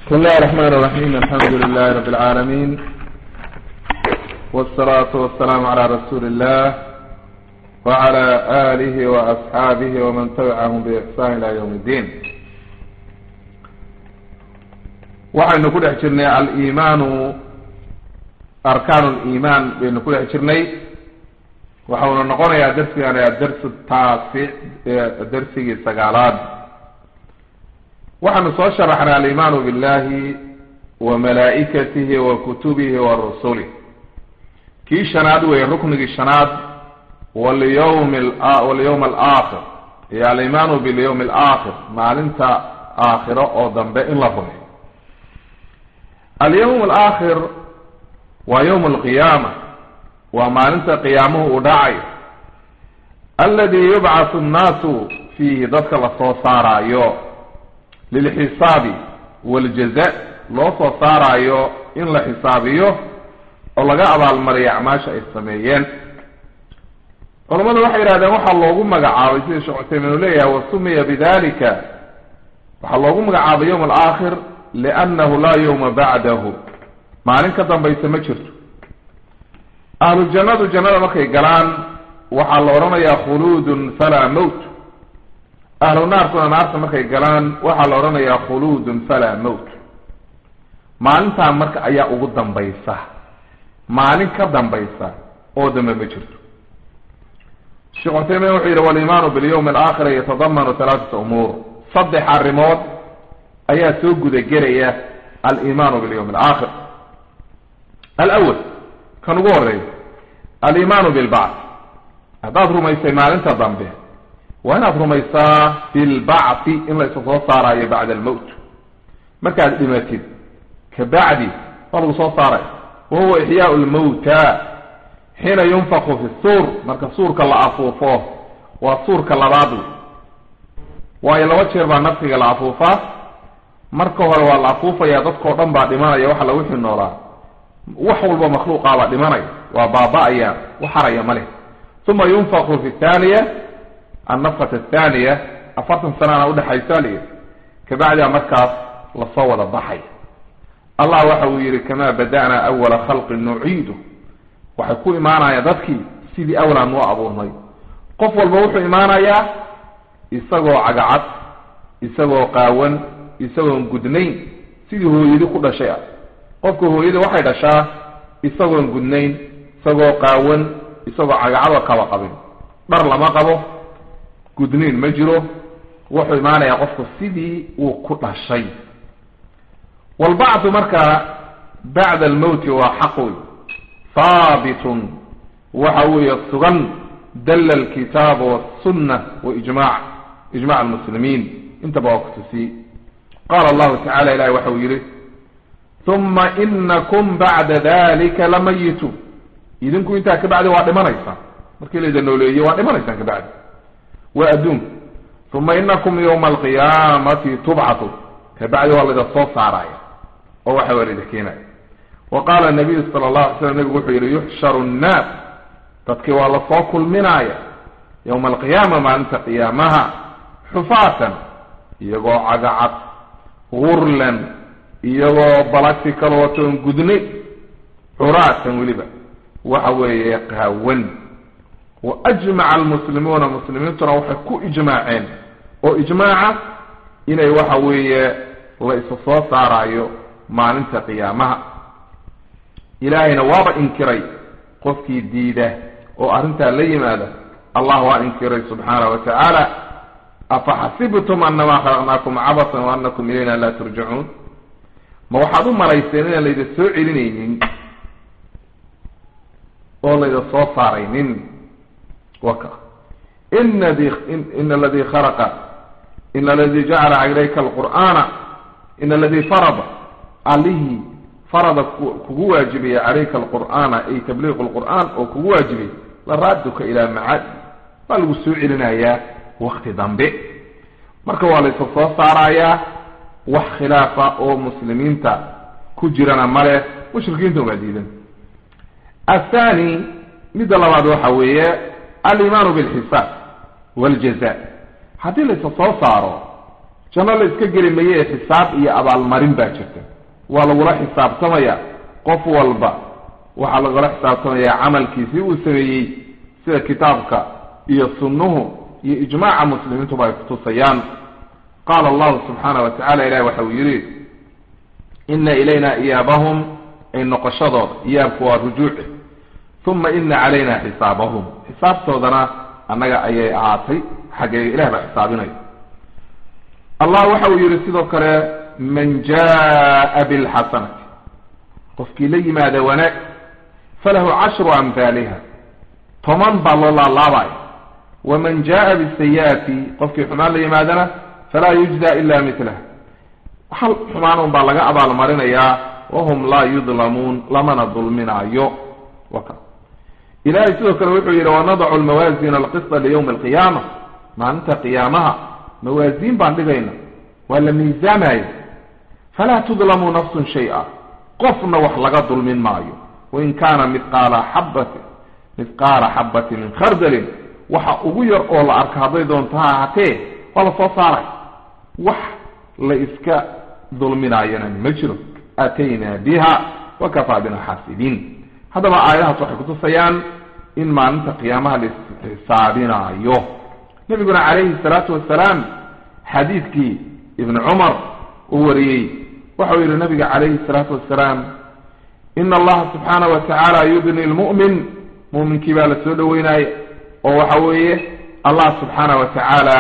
بسم الله الرحمن الرحيم الحمد لله رب العالمين والصلاة والسلام على رسول الله وعلى آله وأصحابه ومن تبعهم بإحسان إلى يوم الدين waxaynu ku dhex jirnay alimaanu arkaan liman baynu ku dhex jirnay waxauna noqonayaa darsigan adarsu taasic darsigii sagaalaad waxaanu soo sharaxnay alimaanu billahi wa malaa'ikatihi wa kutubihi wa rusulih kii shanaad weeye ruknigii shanaad walyawm walyawm alaakhir iyo alimaanu bilyawm alaakhir maalinta aakhiro oo dambe in la rumeyo alyawm alaakhir waa yawm alqiyaama waa maalinta qiyaamuhu uu dhacayo aladi yubcathu annaasu fiihi dadka lasoo saaraayo lilxisaabi waljaza loo soo saaraayo in la xisaabiyo oo laga abaalmariyo acmaasha ay sameeyeen culamadu waxay yidhahdeen waxaa loogu magacaabay sida sheekh cuseymin uu leeyahay wasumiya bidalika waxaa loogu magacaabay yawm alaakhir liannahu laa yawma bacdahu maalin ka dambaysa ma jirto ahlu jannadu jannada markay galaan waxaa la odhanayaa khuluudun falaa mowt ahlu naarkuna naarta markay galaan waxaa la odhanayaa khuluudun falaa mowt maalintaa marka ayaa ugu dambaysa maalin ka dambaysa oo dambe ma jirto sheekh cuseymin wuxuu yidhi walimaanu bilyawmi alaakhira yatadamanu halaatat umuur saddex arrimood ayaa soo gudagelaya alimaanu bilyawmi alaakhir alawal kan ugu horeeya alimaanu bilbacth haddaad rumaysay maalinta dambe waa inaad rumaysaa bilbacthi in la isu soo saaraayo bacda almowt markaad dhimatid kabacdi waa lagu soo saaray wa huwa ixyaau lmawta xiina yunfaku fi suur marka suurka la afuufo waa suurka labaad waayo laba jeer baa nafsiga la afuufaa marka hore waa la afuufaya dadkao dhan baa dhimanaya waxa lagu xinoolaa wax walba makhluuqaabaa dhimanaya waa baaba-aya wax haraya ma leh uma yunfaku fi thaniya annafat athaniya afartan sanana udhexaysa liyi kabacdia markaas lasoo wada baxay allah waxa uu yihi kamaa bada'naa awala khalqin nuciidu waxay ku imaanayaan dadkii sidii awlaan noo abuurnay qof walba wuxuu imaanayaa isagoo cagacad isagoo qaawan isagoon gudnayn sidii hooyadi ku dhashay ah qofka hooyada waxay dhashaa isagoon gudnayn isagoo qaawan isagoo cagacado kaba qabin dhar lama qabo gudnayn ma jiro wuxuu imaanayaa qofku sidii uu ku dhashay walbacdu markaa bacda almowti waa xaq wey haabitun waxa weeye sugan dalla alkitaaba wasunna waijmac ijmac almuslimiin intaba waa kutusiye qaala allahu tacala ilahi waxa uu yihi uma inakum bacda dalika lamayituun idinku intaa kabacdi waa dhimanaysaan markii layda nooleeye waa dhimanaysaan kabacdi waa adduunka uma inakum yawma alqiyaamati tubcatu kabacdi waa layda soo saaraya oo waxa waa layda keenaya wa qaala nabiyu sala allahu alay slam nabigu wuxuu yihi yuxsharu nnaas dadkii waa lasoo kulminaya yowma alqiyaama maalinta qiyaamaha xufaatan iyagoo cagacad gurlan iyagoo balagsi kala watoon gudnay curaatan weliba waxa weeye qaawan wa ajmaca almuslimuuna muslimiintuna waxay ku ijmaaceen oo ijmaaca inay waxa weeye la isa soo saaraayo maalinta qiyaamaha ilaahayna waaba inkiray qofkii diida oo arrintaa la yimaada allah waa inkiray subxaana wa tacaala afaxasibtum anamaa khalaqnaakum cabasan wa anakum ilayna laa turjacuun ma waxaad u malayseen inaan layda soo celinaynin oo layda soo saaraynin waka ina di ina aladi khalaqa ina aladi jacala calayka alqur'aana ina aladi farada allihii farada kugu waajibaya calayka alqur'aana ay tabliiqu lqur'aan oo kugu waajibay la raaduka ilaa macaad waa lagu soo celinayaa wakti dambe marka waa laysa soo saarayaa wax khilaafa oo muslimiinta ku jirana male mushrikiinta waa diidan athani midda labaad waxa weeye alimaanu bilxisaab waljaza haddii laysa soo saaro janno la iska geli maye xisaab iyo abaalmarin baa jirta waa lagula xisaabtamaya qof walba waxaa lagula xisaabtamaya camalkiisii uu sameeyey sida kitaabka iyo sunnuhu iyo ijmaaca muslimiintuba ay kutusayaan qaala allahu subxaana wa tacala ilahi waxa uu yidhi ina ilayna iyaabahum ay noqoshadooda iyaabku waa rujuuci uma ina calayna xisaabahum xisaabtoodana annaga ayay ahaatay xaggeega ilah baa xisaabinaya allah waxa uu yidhi sidoo kale man jaa bilxasanati qofkii la yimaada wanaag falahu cashru amhaaliha toban baa loo laalaabaya waman jaa bisayi'ati qofkii xumaan la yimaadana falaa yujza ila milaha hal xumaan un baa laga abaalmarinayaa wahum laa yudlamuun lamana dulminaayo waka ilahay sidoo kale wuxuu yidhi wanadacu lmawaazin alqisda liyawmi alqiyaama maalinta qiyaamaha mawaasiin baan dhigayna waa la miisaamaya falaa tudlamu nafsun shay-a qofna wax laga dulmin maayo wain kaana midqaala xabati midqaala xabati min khardalin waxa ugu yar oo la arka hadday doonto ha ahatee waa la soo saaray wax la iska dulminaayana ma jiro aataynaa biha wakafaa bina xaasibiin haddaba aayadahaas waxay kutusayaan in maalinta qiyaamaha la isxisaabinaayo nabiguna calayhi salaatu wasalaam xadiidkii ibni cumar uu wariyey waxau yihi nabiga calayhi salaatu wasalaam ina allaha subxaana wa tacaala yudni lmu'min mu'minkii baa la soo dhaweynaya oo waxa weeye allah subxaana wa tacaala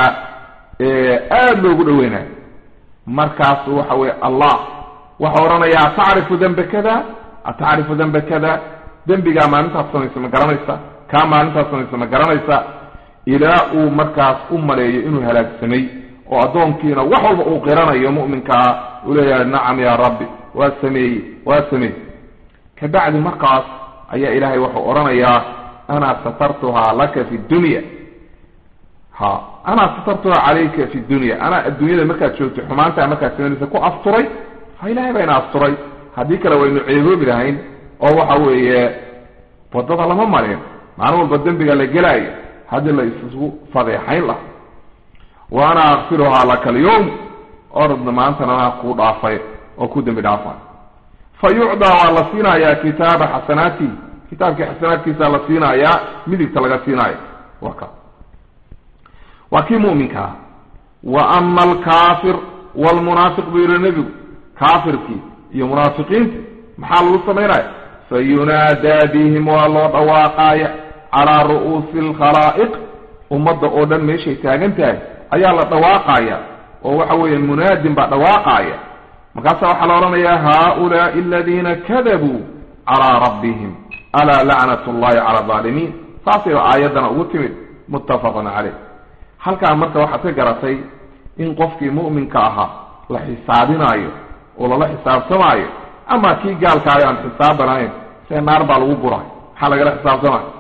aada loogu dhaweynayo markaasu waxa weye allah waxau odhanaya atacrifu dembe kada atacrifu dembe kada dembigaa maalintaas samaysa ma garanaysa kaa maalintaas samaysa ma garanaysa ilaa uu markaas u maleeyo inuu halaagsamay oo addoonkiina wax walba uu qiranayo mu'minkaa uu leeyahay nacam yaa rabbi waa sameeyey waa sameey kabacdi markaas ayaa ilaahay wuxuu odhanayaa ana satartuhaa laka fi dunya ha anaa satartuhaa calayka fi dunya anaa adduunyada markaad joogtay xumaantaa markaad samaynaysa ku asturay ha ilahay baa ina asturay haddii kale waynu ceeboobi lahayn oo waxa weeye wadada lama marin maalin walba dembiga la gelaayo haddii la isugu fadeexayn laha wa ana akfiruhaa laka alyawm orodna maantana anaa kuu dhaafay oo ku dembi dhaafay fa yucdaa waa la siinayaa kitaaba xasanaati kitaabkii xasanaadkiisa la siinayaa midigta laga siinaayo waa ka waa kii mu'minkaa wa ama alkaafir waalmunaafiq buu yihi nebigu kaafirkii iyo munaafiqiintii maxaa lagu samaynaya fayunaadaa bihim waa loo dhawaaqaaya calaa ru'uusi alkhalaa'iq ummadda oo dhan meeshay taagan tahay ayaa la dhawaaqaya oo waxa weeye munaadin baa dhawaaqaaya markaasa waxaa la odhanayaa haaulaai aladiina kadabuu calaa rabbihim alaa lacnat llahi cala alaalimiin saasay aayaddana ugu timid muttafaqun caleyh halkaa marka waxaad ka garatay in qofkii mu'minka ahaa la xisaabinaayo oo lala xisaabtamaayo ama kii gaalkaayo aan xisaabanayn see naar baa lagu guray maxaa lagala xisaabtamaayo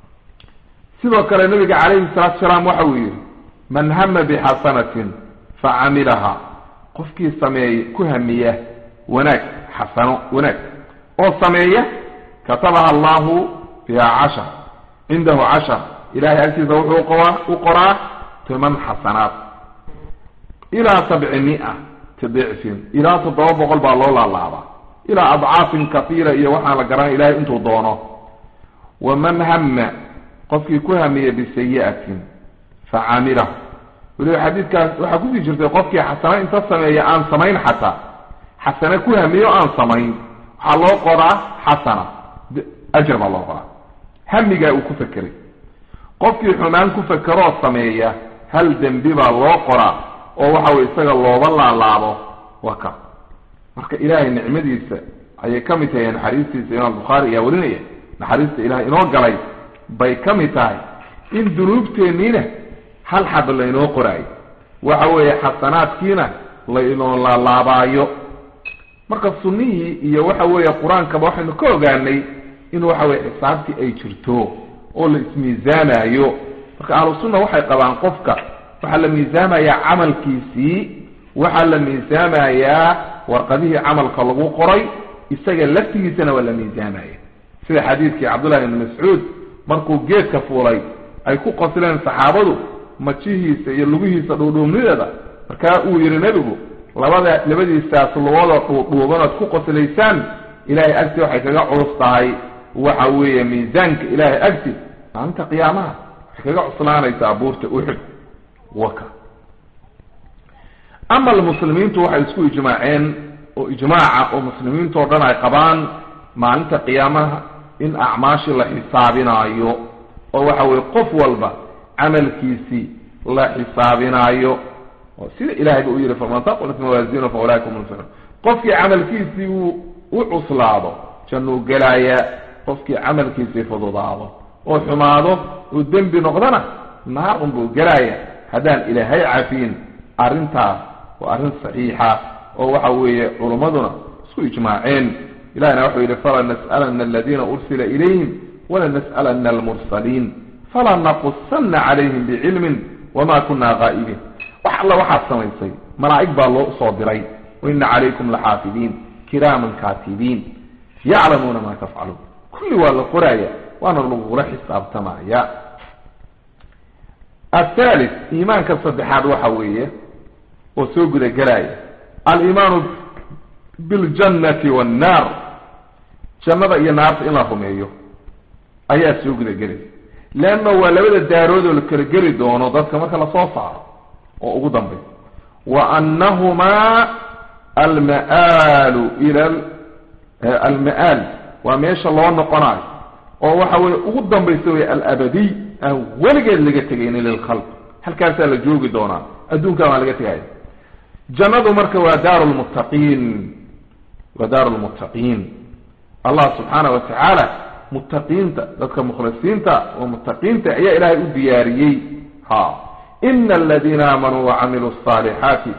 sidoo kale nabiga calayhi salaatu salaam waxa uu yidhi man hama bixasanatin facamilaha qofkii sameey ku hamiya wanaag xasano wanaag oo sameeya katabaha allahu biha cashar cindahu cashar ilahay agtiisa wuxuu qoraa u qoraa toban xasanaad ilaa sabci mia tidicfin ilaa toddoba boqol baa loo laalaabaa ilaa adcaafin kahiira iyo waxaan la garanay ilahay intuu doono waman hama qofkii ku hamiya bisayi'atin facamilahu weliba xadiidkaas waxaa kusii jirtay qofkii xasano inta sameeya aan samayn xataa xasane ku hamiyo aan samayn waxaa loo qoraa xasana ajar baa loo qoraa hamigaa uu ku fekeray qofkii xumaan ku fekeroo sameeya hal dembi baa loo qoraa oo waxa weye isaga looba laalaabo waa ka marka ilaahay nicmadiisa ayay ka mid tahay naxariistiisa imaam bukhaari ayaa warinaya naxariista ilahay inoo galay bay ka mid tahay in dunuubteenniina hal xab laynoo qoraayo waxa weeye xasanaadkiina laynoo laalaabaayo marka sunnihii iyo waxa weeye qur-aankaba waxaynu ka ogaanay in waxa weye xisaabtii ay jirto oo la ismiisaamayo marka ahlu sunna waxay qabaan qofka waxaa la miisaamayaa camalkiisii waxaa la miisaamayaa warqadihii camalka lagu qoray isaga laftigiisana waa la miisaamaya sida xadiidkii cabdullahi ibni mascuud markuu geedka fuulay ay ku qosleen saxaabadu majihiisa iyo lugihiisa dhuudhuubnideeda marka uu yihi nebigu labada labadiisaas lugoodoo dhuudhuuban ood ku qoslaysaan ilahay agti waxay kaga culus tahay waxa weeye miisaanka ilahay agti maalinta qiyaamaha waxay kaga cuslaanaysaa buurta uxud waka ama almuslimiintu waxay isku ijmaaceen oo ijmaaca oo muslimiintu o dhan ay qabaan maalinta qiyaamaha in acmaashi la xisaabinaayo oo waxa weye qof walba camalkiisii la xisaabinaayo oo sida ilahay ba u yihi faman taqulat mawaazinu fa ulaaika hum lmuflixuun qofkii camalkiisii uu u cuslaado jannuu gelaayaa qofkii camalkiisii fududaado oo xumaado uu dembi noqdana naar unbuu gelaaya haddaan ilaahay cafiin arrintaas waa arrin saxiixa oo waxa weeye culummaduna isku ijmaaceen ilahina wuxuu yidhi fala nas'alana aladiina ursila ilayhim wala nas'alana almursaliin fala naqusana calayhim bicilmin wama kuna gaa'ibiin wax alla waxaad samaysay malaa'ig baa loo soo diray waina calaykum laxaafidiin kiraaman kaatibiin yaclamuuna ma tafcaluun kulli waa la qoraaya waana lagula xisaabtamaya athalith iimaanka saddexaad waxa weeye oo soo gudagelaya alimaanu biljannati wannaar jannada iyo naarta in la rumeeyo ayaa soo gudagelaya leanna waa labada daarood oo la kala geli doono dadka marka lasoo saaro oo ugu dambay wa annahumaa alma'aalu ila alma'aal waa meesha loo noqonayo oo waxa weye ugu dambaysa wey alabadiy aan weligeed laga tegaynin lilkhalq halkaasaa la joogi doonaa adduunkan waa laga tegaya jannadu marka waa daaru lmuttaqiin waa daaru lmuttaqiin allah subxaana wa tacaala muttaqiinta dadka mukhlisiinta oo muttaqiinta ayaa ilaahay u diyaariyey ha ina aladiina aamanuu wacamiluu الصaalixaati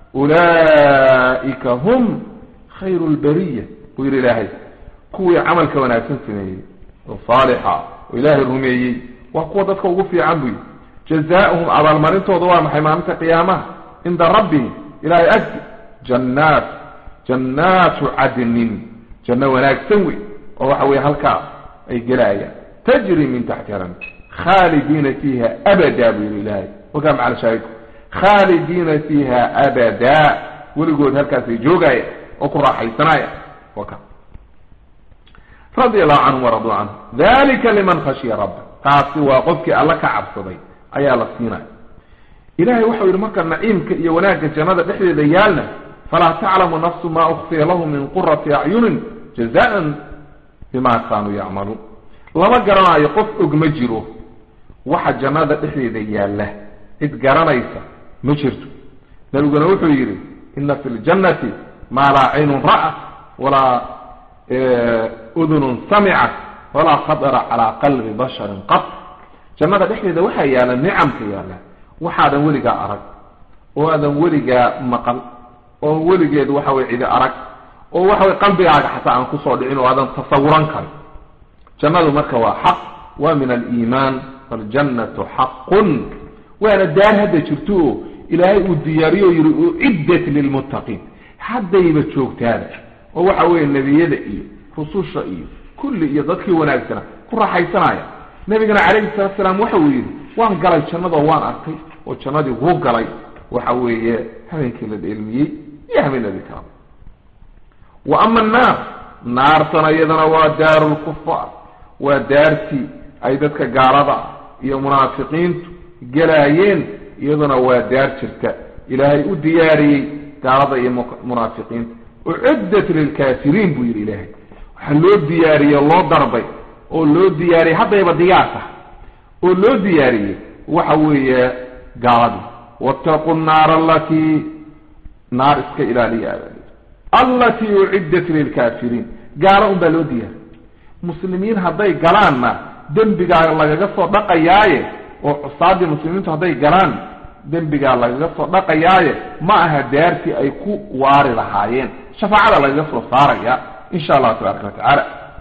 ulaa'ika hum khayru lbariya buu yihi ilaahay kuwii camalka wanaagsan sameeyey oo saalixa oo ilaahay rumeeyey waa kuwa dadka ugu fiican buyi jazaa'uhum abaalmarintooda waa maxay maalinta qiyaamaha cinda rabbihim ilahay agti jannaat jannaatu cadnin janno wanaagsan wey oo waxa weye halkaa ay gelaayaan tajri min taxtiha lam khaalidiina fiiha abada buu yihi ilaahay wakaa macala shaahidku khaalidiina fiiha abada weligood halkaasay joogaya oo ku raaxaysanaya waka radia allahu canhum waraduu canhu dalika liman khashiya rabba taasi waa qofkii alla ka cabsaday ayaa la siinaya ilahay waxau yihi marka naciimka iyo wanaagga jannada dhexdeeda yaalna falaa taclamu nafsu ma ukfiya lahu min qurati acyunin jazaan bima kaanuu yacmaluun lama garanayo qof og ma jiro waxa jannada dhexdeeda yaalla cid garanaysa ma jirto nabiguna wuxuu yidhi ina fi ljannati maa laa caynun ra'at walaa udunun samicat walaa khatara calaa qalbi basharin qat jannada dhexdeeda waxaa yaalla nicamka yaalla waxaadan weligaa arag oo aadan weligaa maqal oo weligeed waxa weye cidi arag oo waxa weye qalbigaaga xataa aan kusoo dhicin oo aadan tasawuran karin jannadu marka waa xaq waa min aliimaan faljannatu xaqun waana daar hadda jirto oo ilaahay uu diyaariyo o yihi uciddat lilmuttaqiin haddayba joogtaada oo waxa weeye nebiyada iyo rususha iyo kulli iyo dadkii wanaagsana ku raaxaysanaya nabigana calayhi salatu salaam waxa uu yidhi waan galay jannadoo waan arkay oo jannadii wuu galay waxa weeye habeenkii la dheelmiyey iyo habeenadii kala wa ama annaar naartana iyadana waa daaru lkufaar waa daartii ay dadka gaalada iyo munaafiqiintu gelaayeen iyaduna waa daar jirta ilaahay u diyaariyey gaalada iyo munaafiqiinta uciddat lilkaafiriin buu yidhi ilaahay waxaa loo diyaariyey loo darbay oo loo diyaariyey haddayba diyaar tahay oo loo diyaariyey waxa weeye gaaladii wattaqu nnaara alatii naar iska ilaaliya allatii uciddat lilkaafiriin gaalo un baa loo diyaariyey muslimiin hadday galaanna dembigaa lagaga soo dhaqayaaye oo cusaadii muslimiintu hadday galaan dembigaa lagaga soo dhaqayaaye ma aha daartii ay ku waari lahaayeen shafaacada lagaga soo saaraya insha allahu tabaaraka watacaala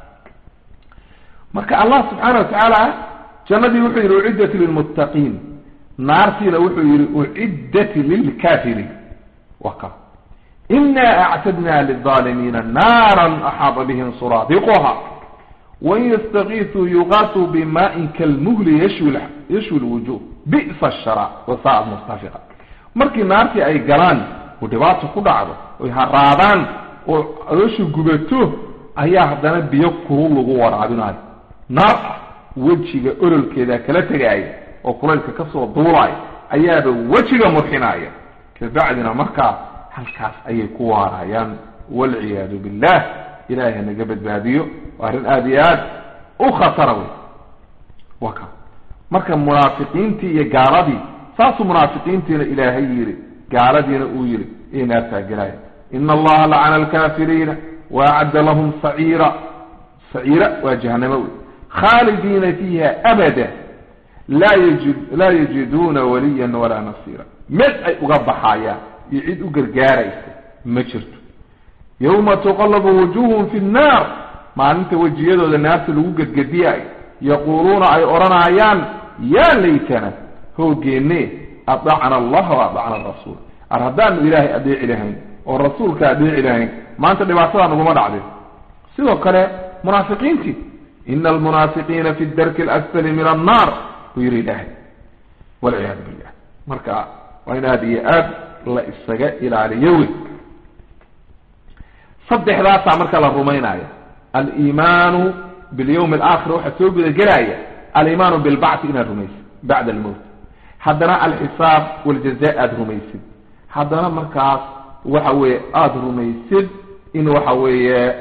marka allah subxaana watacaala jannadii wuxuu yidhi uciddat lilmuttaqiin naartiina wuxuu yidhi uciddat lilkaafiriin waka ina actadna lilظaalimiina naaran axaada bihim suraadiquha wain yastakiisuu yuqaasuu bimaain kalmuhli yashwi lwujuh bi'sa ashara wasaa'at mustafiqa markii naartii ay galaan oo dhibaato ku dhacdo oy haraadaan oo calooshu gubato ayaa haddana biyo kulul lagu waraabinayo naar ah wejiga ololkeeda kala tegaaya oo kulaylka kasoo duulaya ayaaba wejiga murxinaya kabacdina markaa halkaas ayay ku waarayaan walciyaadu billah ilahay hanaga badbaadiyo waa arrin aada iyo aad u khatara wey wa ka marka munaafiqiintii iyo gaaladii saasuu munaafiqiintiina ilaahay yidhi gaaladiina uu yidhi iyo naartaa gelaya ina allaha lacana alkafiriina waacadda lahum saciira saciira waa jahanamo wey khaalidiina fiiha abada laa yajid laa yajiduuna waliyan walaa nasiira mid ay uga baxayaan iyo cid u gargaaraysa ma jirto yawma tuqallabu wujuuhum fi nnaar maalinta wejiyadooda naarta lagu gedgediyayo yaquuluuna ay odhanayaan yaa laytana hoogeenne adacna allaha wa adacna rasuul ar haddaanu ilaahay adeeci lahayn oo rasuulka adeeci lahayn maanta dhibaatadaa naguma dhacdeen sidoo kale munaafiqiintii ina almunaafiqiina fi darki alasfali min annaar buu yihi ilaahay walciyaadu billah marka waa in aada iyo aad la isaga ilaaliyo wey saddexdaasaa marka la rumaynaya aliimaanu bilyawmi alaakhir waxaa soo gudagelaya aliimaanu bilbacthi inaad rumaysid bacda almowt haddana alxisaab waljaza aada rumaysid haddana markaas waxa weeye aada rumaysid in waxa weeye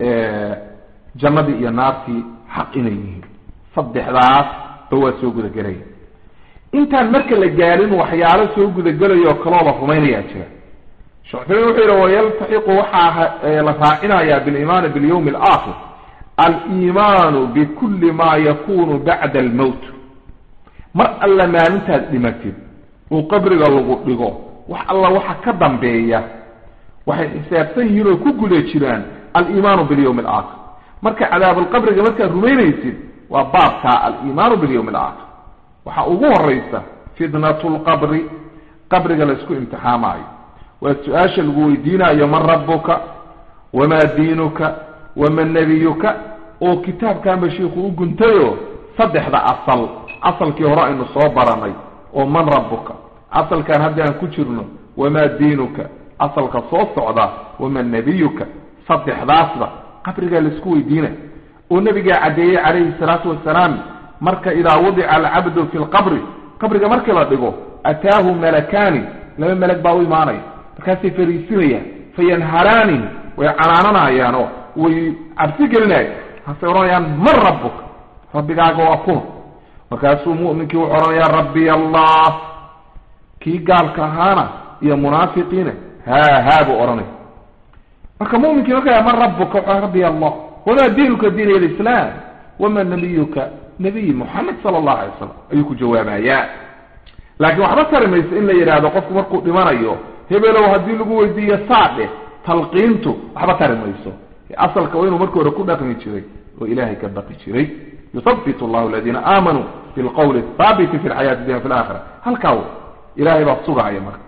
jannadii iyo naartii xaq inay yihiin saddexdaas ba waa soo gudagelaya intaan marka la gaarin waxyaalo soo gudagelayo kaloo la rumaynayaa jira shekhusamin wuxuu yidhi wayaltaxiqu waxaa la raacinayaa biliimaani bilyawmi alaakhir aliimaanu bikulli maa yakunu bacda almowt mar alla maalintaad dhimatid uu qabriga lagu dhigo wax alla waxa ka dambeeya waxay xisaabsan yihiin oo ku guda jiraan aliimaanu bilyawmi alaakhir marka cadaabulqabriga markaad rumaynaysid waa baabkaa aliimaanu bilyawmi alaakhir waxaa ugu horeysa fitnatu lqabri qabriga la isku imtixaamaayo waa su-aasha lagu weydiinayo man rabuka wamaa diinuka waman nabiyuka oo kitaabkanba shiiku u guntayo saddexda asal asalkii hore aynu soo baranay oo man rabuka asalkan hadda aan ku jirno wamaa diinuka asalka soo socda waman nabiyuka saddexdaasba qabrigaa laisku weydiina oo nabigaa caddeeyey calayhi salaatu wasalaam marka idaa wadica alcabdu fi lqabri qabriga markii la dhigo ataahu malakaani laba melag baa u imaanaya markaasay fariisinayaan fayanharaani way canaananayaanoo way cabsi gelinayaan markaasay odhanayaan man rabuka rabbigaaga waa kuma markaasuu mu'minkii wuxuu odhanayaa rabbiy allah kii gaalka ahaana iyo munaafiqiina haa haa buu odhanaya marka muminkii marka man rabuka wuxuu rabbiy allah wamaa diinuka diin alislaam wamaa nabiyuka nabiy moxamed sala allahu alay wasalam ayuu ku jawaabayaa laakiin waxba tari mayso in la yidhaahdo qofku markuu dhimanayo hebelow haddii lagu weydiiyo saadhe talqiintu waxba tari mayso asalka waa inuu markii hore ku dhaqmi jiray oo ilaahay ka baqi jiray yuthabitu allahu aladiina aamanuu bilqawli athaabiti fi lxayaati dunya fi laakhira halkaa ilahay baa sugahaya marka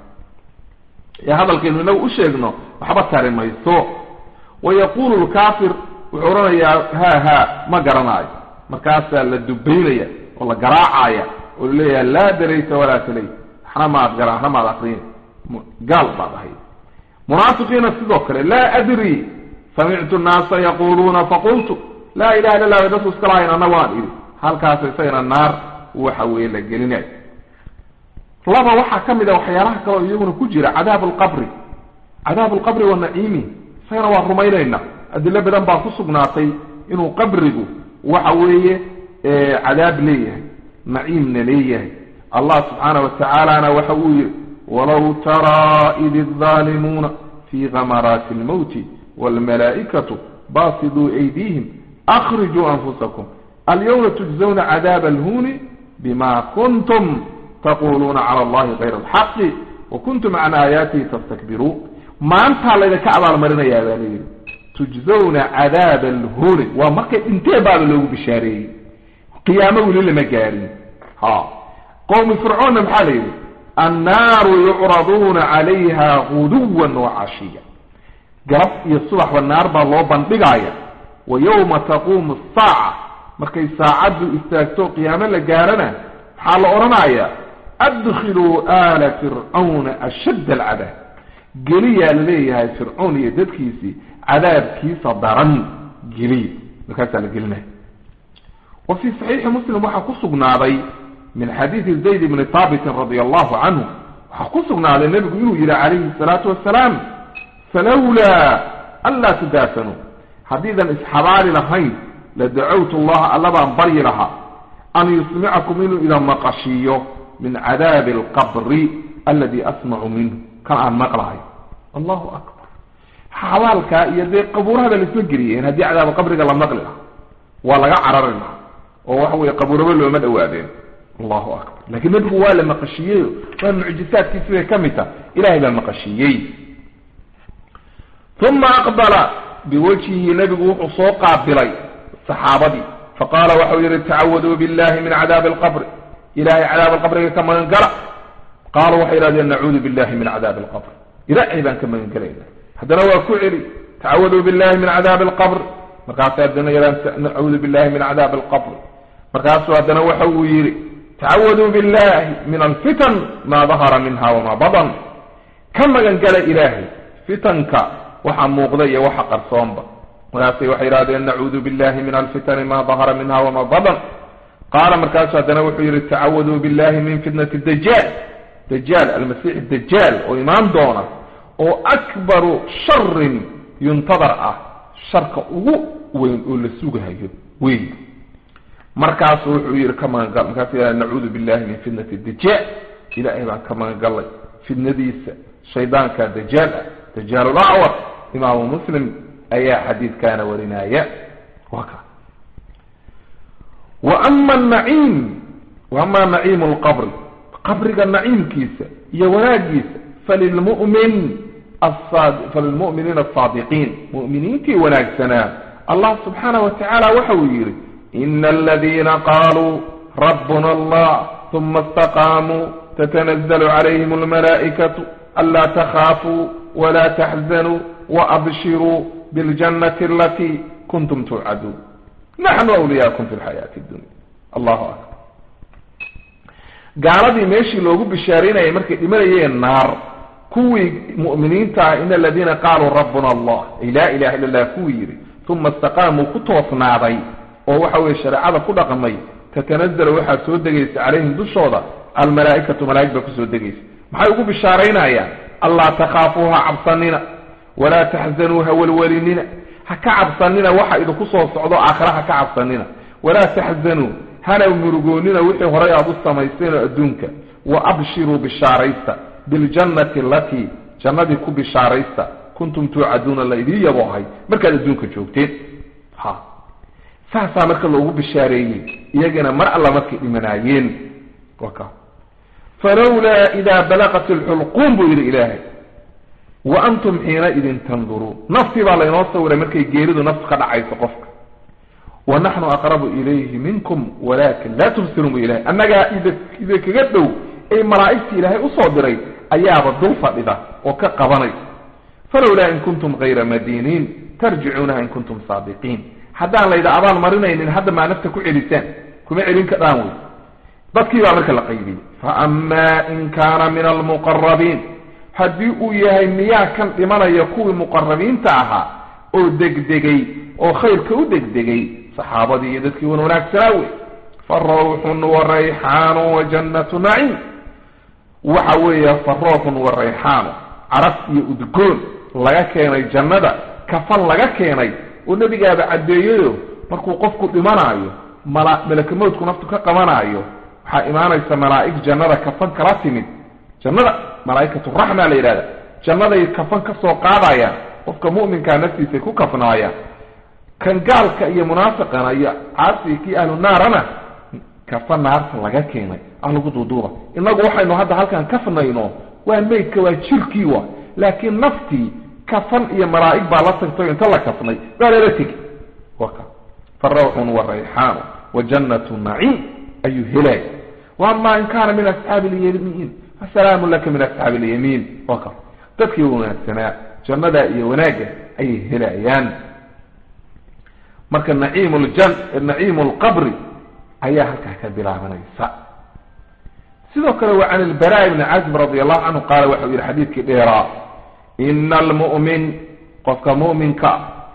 ee hadalkaynu inagu u sheegno waxba tari mayso wayaqulu lkaafir wuxuu odhanayaa ha ha ma garanaayo markaasaa la dubaynaya oo la garaacaya oo laleeyahay laa darayta walaa talay waxna maad gara waxna maad akriyin gaal baad ahayd munaafiqiina sidoo kale laa adri samictu nnaasa yaquluuna faqultu laa ilaha illa lah dadku iska lahayn anna waan idhi halkaas isagana naar waxa weeye la gelinayo laba waxaa ka mid a waxyaalaha kaleo iyaguna ku jira cadaabu lqabri cadaabu lqabri wa naciimi isagana waa rumaynayna adilo badan baa ku sugnaatay inuu qabrigu waxa weeye cadaab leeyahay naciimna leeyahay allah subxaana watacaalana waxa uu yihi walow taraa id الظaalimuuna fi gamaraati اlmowti wاlmalaa'ikatu basiduu aydihim akrijuu anfusakum alyawma tujzawna cadaab alhuni bima kuntum taquluuna cala allahi kayra alxaqi wa kuntum can aayaatihi tastakbiruun maantaa laydinka abaalmarinayaa baa layidhi tujzawna cadaaba alhuni waa markay dhinteen baaba loogu bishaareeyey qiyaamo weli lama gaarin ha qowmi fircoonna maxaa la yidhi annaaru yucraduuna calayha guduwan wacashiya galab iyo subaxba naar baa loo bandhigaya wa yowma taquumu asaaca markay saacaddu istaagto qiyaamo la gaarana maxaa la odhanayaa adkhiluu aala fircawna ashadd alcadaab geliyaa laleeyahay fircoon iyo dadkiisii cadaabkiisa daran geliya markaasaa la gelinaya wa fii saxiixi muslim waxaa ku sugnaaday min xadiidi zayd bni haabitin radi allahu canhu waxaa ku sugnaaday nebigu inuu yihi calayhi salaatu wasalaam falawlaa anlaa tudaafanuu haddiidan isxabaali lahayn la dacawtu allaha alla baan baryi lahaa an yusmicakum inuu idan maqashiiyo min cadaabi alqabri aladi asmacu minhu kan aan maqlahay allahu akbar xabaalkaa iyo dee qabuurahaba laisma geliyeen haddii cadaaba qabriga la maqli laha waa laga carari laha oo waxa weye qabuuraba looma dhawaadeen allahu akbar lakin nebigu waa la maqashiiyey waa mucjisaadkiisi bay ka mid taha ilahay baa maqashiiyey uma aqbala biwajhihi nebigu wuxuu soo qaabilay saxaabadii faqaala waxau yihi tacawaduu billahi min cadaabi alqabri ilahay cadaab alqabriga ka magan gala qaaluu waxay yidhahdeen nacuudu billahi min cadaabi alqabr ilaahay baan ka magan gelayna haddana waa ku celi tacawaduu billahi min cadaabi alqabr markaasu haddana yadhaan nacuudu billahi min cadaabi alqabr markaasuu haddana waxa uu yidhi tacawaduu billahi min alfitan maa dahara minha wamaa badan ka magan gala ilaahay fitanka waxa muuqda iyo waxa qarsoonba markaasay waxay yidhahdeen nacuudu billahi min alfitani ma dahara minha wamaa badan qaala markaasu haddana wuxuu yihi tacawaduu billahi min fitnati dajaal dajaal almasiix dajaal oo imaan doona oo akbaru sharin yuntadar ah sharka ugu weyn oo la sugahayo weyn markaasu wuxuu yihi ka magangal markaasu yidhahda nacuudu billahi min fitnati dajaal ilahay baan ka magangalay fitnadiisa shaydaanka dajaal ah dajaal lacwar imaamu muslim ayaa xadiidkaana warinaya wa ka wa ama naciim wa ama naciimu lqabri qabriga naciimkiisa iyo wanaagiisa falilmumin falilmu'miniina asaadiqiin mu'miniintii wanaagsanaa allah subxaana wa tacaala waxa uu yidhi ina aladiina qaaluu rabbuna allah uma istaqaamuu tatanazlu calayhim almalaa'ikatu anlaa takhaafuu wla taxzanuu waabshiruu biاljannati alatii kuntum tuucaduun naxnu awliyaakum fi lxayaati اdunya allahu akbar gaaladii meeshii loogu bishaaraynayay markay dhimanayeen naar kuwii mu'miniinta ah in aladiina qaaluu rabbuna allah ay laa ilaha illa allah kuwii yidhi uma istaqaamuu ku toosnaaday oo waxa weye shareecada ku dhaqmay tatanazalu waxaa soo degaysa calayhim dushooda almalaa'ikatu malaa'ig baa kusoo degaysa maxay ugu bishaaraynayaan allaa takhaafuu ha cabsanina walaa taxzanuu ha welwelinina ha ka cabsanina waxa idinku soo socdo aakhira ha ka cabsanina walaa taxzanuu hana murugoonina wixii horay aada u samaysteen oo adduunka wa abshiruu bishaaraysta biljannati alatii jannadii ku bishaaraysta kuntum tuucaduuna la idiin yaboohay markaad adduunka joogteen ha saasaa marka loogu bishaareeyey iyagana mar alla markay dhimanaayeen waka falawlaa idaa balaqat alxulquum buu yidhi ilaahay wa antum xiinaidin tanduruun naftii baa laynoo sawiray markay geeridu naftu ka dhacayso qofka wa naxnu aqrabu ilayhi minkum walakin laa tubsiruun bu ilahay annagaa idinkaga dhow ay malaa'igtii ilaahay usoo diray ayaaba dul fadhida oo ka qabanay falowlaa in kuntum kayra madiiniin tarjicuunaha in kuntum saadiqiin haddaan layda abaal marinaynin hadda maa nafta ku celisaan kuma celin kadhaan wey dadkii baa marka la qaybiyey faama in kaana min almuqarabiin haddii uu yahay miyaa kan dhimanaya kuwii muqarabiinta ahaa oo degdegay oo khayrka u degdegay saxaabadii iyo dadkii wan wanaagsanaa wey fa rawxun wa rayxaanu wa jannatu naciim waxa weeye fa rawxun wa rayxaanu caraf iyo udgoon laga keenay jannada kafan laga keenay oo nebigaaba caddeeyayo markuu qofku dhimanaayo mala malakamowdku naftu ka qabanaayo waxaa imaanaysa malaa'ig jannada kafan kala timid jannada malaa'ikatu raxma la yidhahda jannaday kafan ka soo qaadayaan qofka mu'minkaa naftiisay ku kafnaayaan kan gaalka iyo munaafiqana iyo caasi kii ahlu naarana kafan naarta laga keenay ah lagu duuduuba innagu waxaynu hadda halkan kafnayno waa meydka waa jirkii wa laakiin naftii kafan iyo malaa'ig baa la tagtay inta la kafnay baa lala tegi waka fa rawxun wa rayxaanu wa jannatu naciim ayuu helay waama in kaana min asxaabi lyamiin fasalaamu laka min asxaabi alyamiin waka dadkii wanaagsanaa jannada iyo wanaagga ayay helayaan marka naciim ljan naciimu lqabri ayaa halkaa ka bilaabanaysa sidoo kale waa can ilbara ibni casib radi allahu canhu qaala waxau yihi xadiidkii dheeraa ina almu'min qofka mu'minka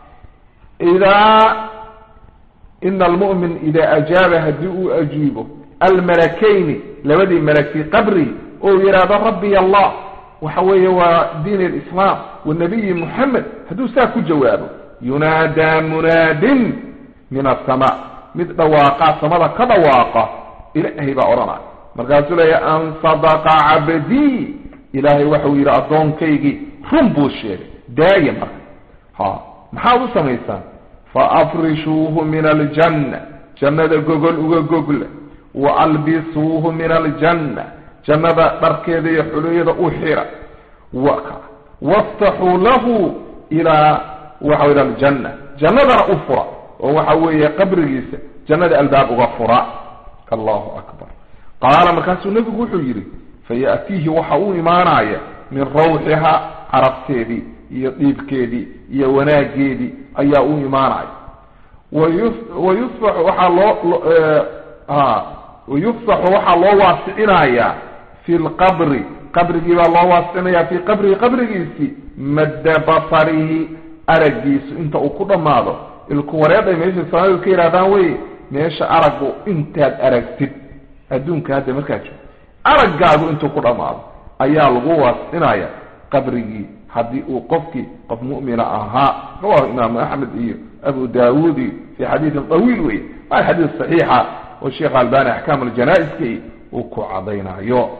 idaa ina almu'min idaa ajaaba haddii uu ajiibo almalakayni labadii malak fii qabri oo yidhaahdo rabbiy allah waxa weeye waa diin alislaam wanabiyi muxamed hadduu saa ku jawaabo yunaadaa munaadin min asamaa mid dhawaaqa samada ka dhawaaqa ilaahay baa odhanaya markaasuu leeya an sadaqa cabdii ilaahay waxau yidhi addoonkaygii run buu sheegay daaya marka ha maxaad u samaysaan faafrishuuhu min aljanna jannada gogol uga gogla wa albisuuhu min aljanna jannada dharkeeda iyo xuliyada u xira waftaxuu lahu ilaa waxa ila aljanna jannadana u fura oo waxa weeye qabrigiisa jannada albaab uga fura allahu akbar qaala markaasuu nebigu wuxuu yidhi faya'tiihi waxa u imaanaya min rawxiha carabteedii iyo dhiibkeedii iyo wanaageedii ayaa u imaanaya wayusfaxu waxaa loo wayufsaxu waxaa loo waasicinayaa fi lqabri qabrigii baa loo waasicinaya fii qabrihi qabrigiisii madda basarihi araggiisu inta uu ku dhammaado ilku wareeday meesha soomaalidu ka yidhahdaan wey meesha araggu intaad aragtid adduunka hadda markaad joogto araggaagu intuu ku dhammaado ayaa lagu waasicinaya qabrigii haddii uu qofkii qof mu'mina ahaa rawahu imaamu axmed iyo abu daawuud iyo fi xadiidin tawiil wey waa xadiis saxiixa oo sheekh albani axkaam aljanaa-iski uu ku cadaynayo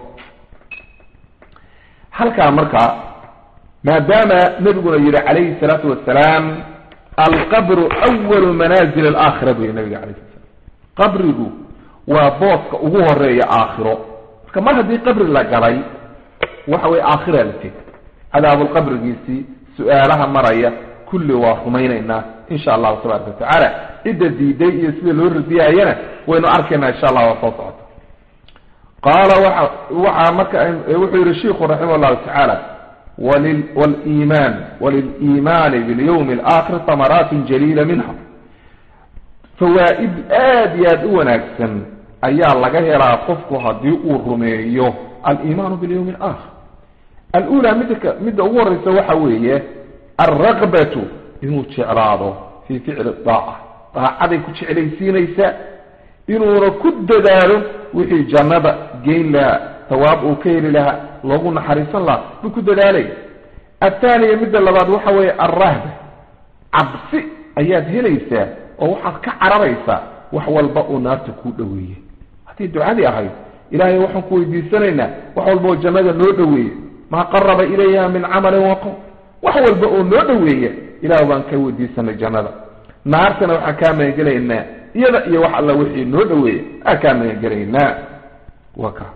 halkaa marka maadaama nabiguna yihi calayhi salaatu wasalaam alqabru awalu manaazil alaakhira bu yihi nabiga alayh sala slam qabrigu waa booska ugu horeeya aakhiro marka mar haddii qabri la galay waxa weye aakhira la teg cadaabulqabrigiisii su-aalaha maraya kulli waa rumaynaynaa insha allahu tabaraka watacaala cidda diiday iyo sida loo radiyayana waynu arkaynaa insha allah waa soo socota qaala waxa waxaa marka wuxuu yihi shiku raximah llahu tacaala wliman waliliimaani bilyawmi alaakhir tamaraatin jaliila minha fawaa'id aada iyo aada u wanaagsan ayaa laga helaa qofku haddii uu rumeeyo aliimaanu bilyawmi alaakhir alula midka midda ugu horeysa waxa weeye alraqbatu inuu jeclaado fii ficli daaca daacaday ku jeclaysiinaysaa inuuna ku dadaalo wixii jannada geyn lahaa tawaab uu ka heli lahaa loogu naxariisan lahaa buu ku dadaalaya athaaniya midda labaad waxa weeye alrahba cabsi ayaad helaysaa oo waxaad ka cararaysaa wax walba oo naarta kuu dhoweeye haddii ducadii ahayd ilaahay waxaan ku weydiisanaynaa wax walba oo jannada noo dhoweeye maa qaraba ilayha min camalin waqow wax walba oo noo dhoweeya ilaah baan ka weydiisanay jannada naartana waxaan kaa magangelaynaa iyada iyo wax alla wixii noo dhoweeya aan kaa magangelaynaa wa ka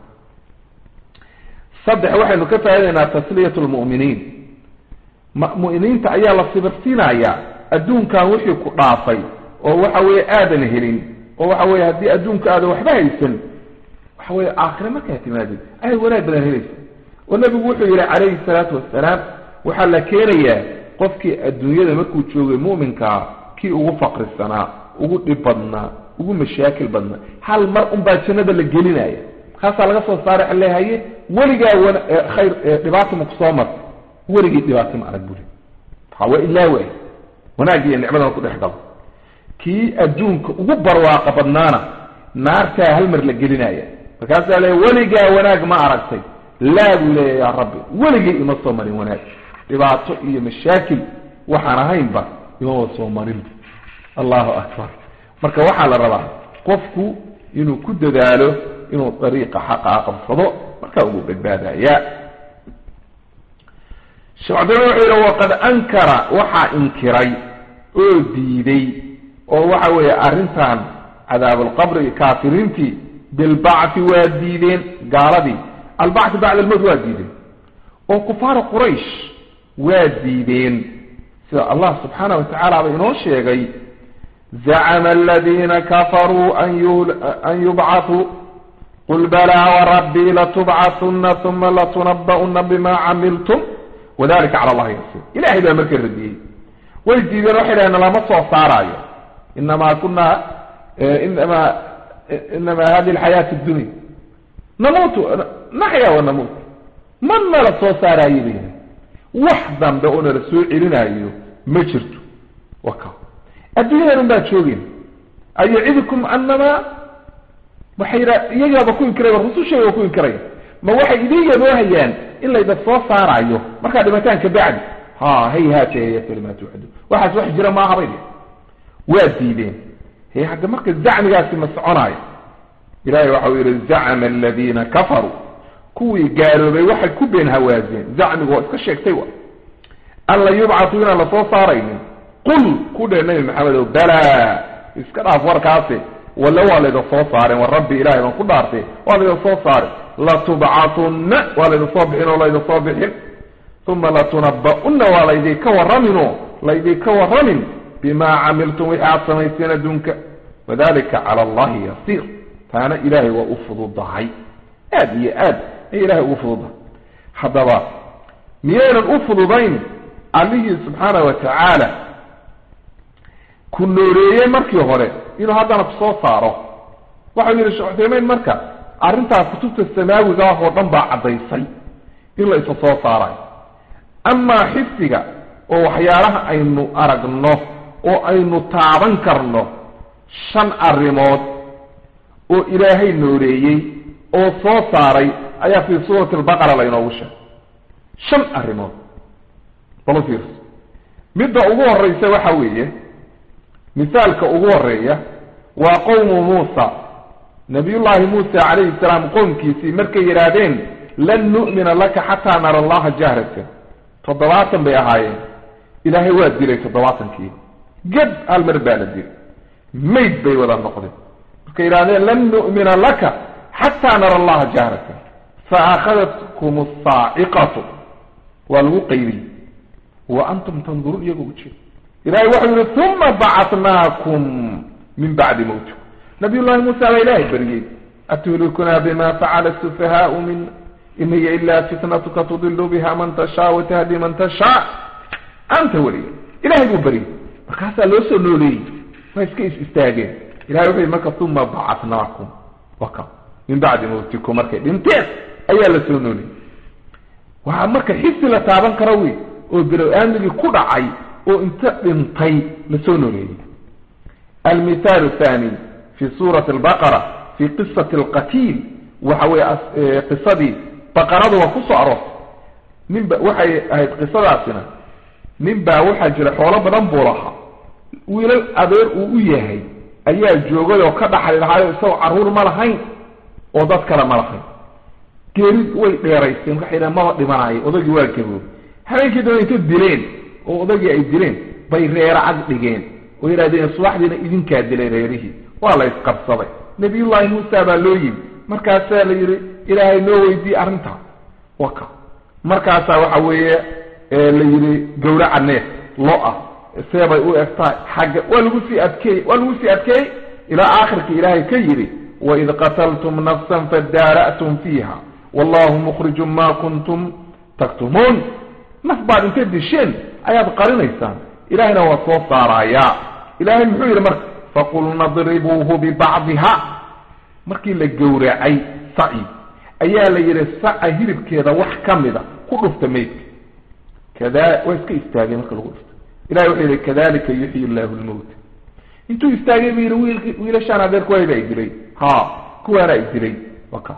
saddex waxaynu ka faa'idaynaa tasliyat lmu'miniin mu'miniinta ayaa la sibirsiinayaa adduunkan wixii ku dhaafay oo waxa weeye aadan helin oo waxa weye haddii adduunka aadan waxba haysan waxa weye aakhire markaa timaadid ayay wanaag badan helaysa oo nabigu wuxuu yihi calayhi salaatu wasalaam waxaa la keenayaa qofkii adduunyada markuu joogay mu'minkaa kii ugu faqrisanaa ugu dhib badnaa ugu mashaakil badnaa hal mar unbaa jannada la gelinaya markaasaa laga soo saaray a leehaye weligaa wan khayr dhibaata maku soo marta weligii dhibaato ma arag buri ha waa ilaa waay wanaag iyo nicmadana ku dhex galo kii adduunka ugu barwaaqa badnaana naartaa hal mar la gelinaya markaasaa le weligaa wanaag ma aragtay laa buu leeya yaa rabbi weligii ima soo marin wanaag dhibaato iyo mashaakil waxaan ahaynba imama soo marin allahu akbar marka waxaa la rabaa qofku inuu ku dadaalo inuu dariiqa xaqaa qabsado markaa ugu badbaadaya sheekh cabdillah wuxuu yihi waqad ankara waxaa inkiray oo diiday oo waxa weeye arrintan cadaabulqabri kaafiriintii bilbacthi waa diideen gaaladii albacthi bacda almowt waa diideen oo kufaara quraysh waa diideen sida allah subxaana wa tacaala ba inoo sheegay zacama aladiina kafaruu an yubcathuu qul balaa warabbii latubcahuna uma latunaba'una bima camiltum wadalika cala allahi yasiir ilahay baa marka radiyey way diideen waxay dhaheen lama soo saaraayo inamaa kuna inama inama hadihi alxayaati addunya namuutu naxya wa namuut ma nala soo saaraaye bay wax dambe oo nala soo celinaayo ma jirto waka adduunyadan un baa joogeen ayacidukum anamaa waxay yidha iyagaaba ku inkiraya rusushayga waa ku inkiraya ma waxay idin yaboohayaan in layda soo saaraayo markaa dhimataan ka bacdi ha hayhaate hayate lima tuucadu waxaas wax jira maaha bay waa diideen he hadda marka zacmigaasi ma soconaayo ilahay waxau yihi zacma aladiina kafaruu kuwii gaaloobay waxay ku been hawaazeen zacmigu waa iska sheegtay wa an la yubcatu inaan lasoo saaraynin qul ku dheh nabi maxamedow balaa iska dhaaf warkaasi wale waa layda soo saareen war rabbi ilahay baan ku dhaartay waa layda soo saaren latubcatunna waa layda soo bixin oo layda soo bixin uma latunaba'unna waa laydinka warraminoo laydinka warramin bimaa camiltum wixii aad samayseen adduunka wadalika cala allahi yasiir taana ilaahay waa u fududahay aada iyo aad ay ilahay ugu fududahay haddaba miyaynan u fududayn allihii subxaana wa tacaala ku nooreeyey markii hore inuu haddana kusoo saaro waxau yihi sheekh cuthaymeyn marka arrintaa kutubta samaawiga ah oo dhan baa caddaysay in la isa soo saarayo amaa xifdiga oo waxyaalaha aynu aragno oo aynu taaban karno shan arrimood oo ilaahay nooreeyey oo soo saaray ayaa fii suurati albaqara laynoogu sheegay shan arrimood balu fiirso midda ugu horreysa waxa weeye misaalka ugu horeeya waa qowmu muusa nabiyullaahi muusa calayhi salaam qoomkiisii markay yidhaahdeen lan nu'mina laka xataa nara allaha jahratan toddobaatan bay ahaayeen ilaahay waa dilay toddobaatankii geb hal mar baa la dilay mayd bay wada noqdeen markay yidhahdeen lan nu'mina laka xataa nara allaha jahratan fa akhadatkum asaaciqatu waa lagu qaybiyey wa antum tanduruun iyagoo ujeeda ilahay waxau yihi uma bacatnaakum min bacdi mawtikum nabiy llahi muusa baa ilaahay bariyey atuhlikuna bima facala sufahaau mina in hiya ila fitnatuka tudilu biha man tashaa watahdi man tashaa anta weliya ilahay buu bariyey markaasaa loo soo nooleeyey waa iska is istaageen ilahay wuxu yihi marka uma bacatnaakum waka min bacdi mawtikum markay dhinteen ayaa la soo nooleeyey waa marka xisi la taaban karo wey oo bilow-aamigii ku dhacay oo inta dhintay la soo nooleeyey almithaal thani fi suurati albaqara fi qisati alqatiil waxa weye qisadii baqaradu waa kusoo aroortay nin ba waxay ahayd qisadaasina nin baa waxaa jira xoolo badan buu lahaa wiilal adeer uu u yahay ayaa joogay oo ka dhaxli lahaayo isagoo carruur ma lahayn oo dad kale ma lahayn geeri way dheeraysteen waxay dhahen maba dhimanayo odagii waa gaboobay habeenkii daba inta dileen oo odagii ay dileen bay reera cag dhigeen oo yidhahdeen subaxdiina idinkaa dilay reerihii waa la isqabsaday nabiyullaahi muusa baa loo yimi markaasaa la yidhi ilaahay noo weydiiye arrintaa waka markaasaa waxa weeye la yidhi gawraca neef lo ah seebay u egtahay xagga waa lagu sii adkeeyey waa lagu sii adkeeyey ilaa aakhirka ilaahay ka yidhi waid qataltum nafsan fadaara'tum fiiha wallahu mukhrijun ma kuntum taktumuun naf baad intay disheen ayaad qarinaysaan ilahayna waa soo saarayaa ilaahay muxuu yidhi marka faqulna dribuuhu bibacdiha markii la gowracay saci ayaa la yidhi saca hilibkeeda wax ka mida ku dhufta maydka kada waa iska istaagay marka lagu dhufta ilahay wuxuu yidhi kadalika yuxyi llahu lmowta intuu istaagay buu yidhi wiil wiilashaan adeerkuwayba ay dilay ha kuwaana ay dilay waka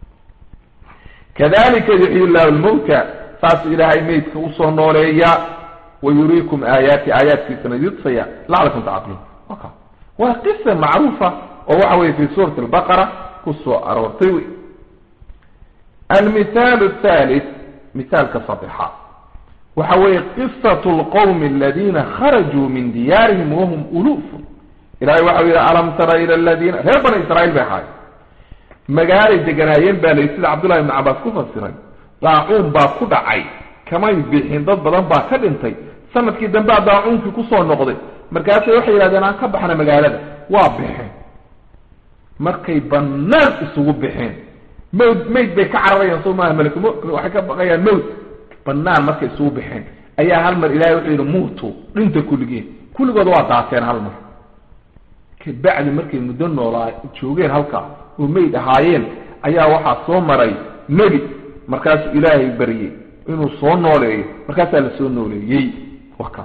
kadalika yuxyi llahu lmowta saasuu ilaahay maydka usoo nooleeya wayuriikum aayaati aayaadkiisana yudfaya lacalakum tacqiluun waka waa qisa macruufa oo waxa weye fi suurati albaqara kusoo aroortay wey almithaal athalith mithaalka sadexa waxa weeye qisatu lqowmi aladina kharajuu min diyaarihim wahum uluufun ilahay waxau yihi alam tara ila aladiina reer bani israiil bay ahaay magaalay deganaayeen baa layi sida cabdullahi ibnu cabaas ku fasiray daacuun baa ku dhacay kamay bixin dad badan baa ka dhintay sanadkii dambea daacuunkii kusoo noqday markaasay waxay yidhahdeen aan ka baxna magaalada waa bixeen markay banaan isugu bixeen mawd mayd bay ka cararayaan soo maaha malk waxay ka baqayaan mawd banaan markay isugu bixeen ayaa hal mar ilahay wuxuu yidhi muutu dhinta kulligeen kulligood waa daateen hal mar kabacdi markay muddo noolaa joogeen halkaa oo mayd ahaayeen ayaa waxaa soo maray nebi markaasuu ilaahay baryey inuu soo nooleeyo markaasaa la soo nooleeyey waka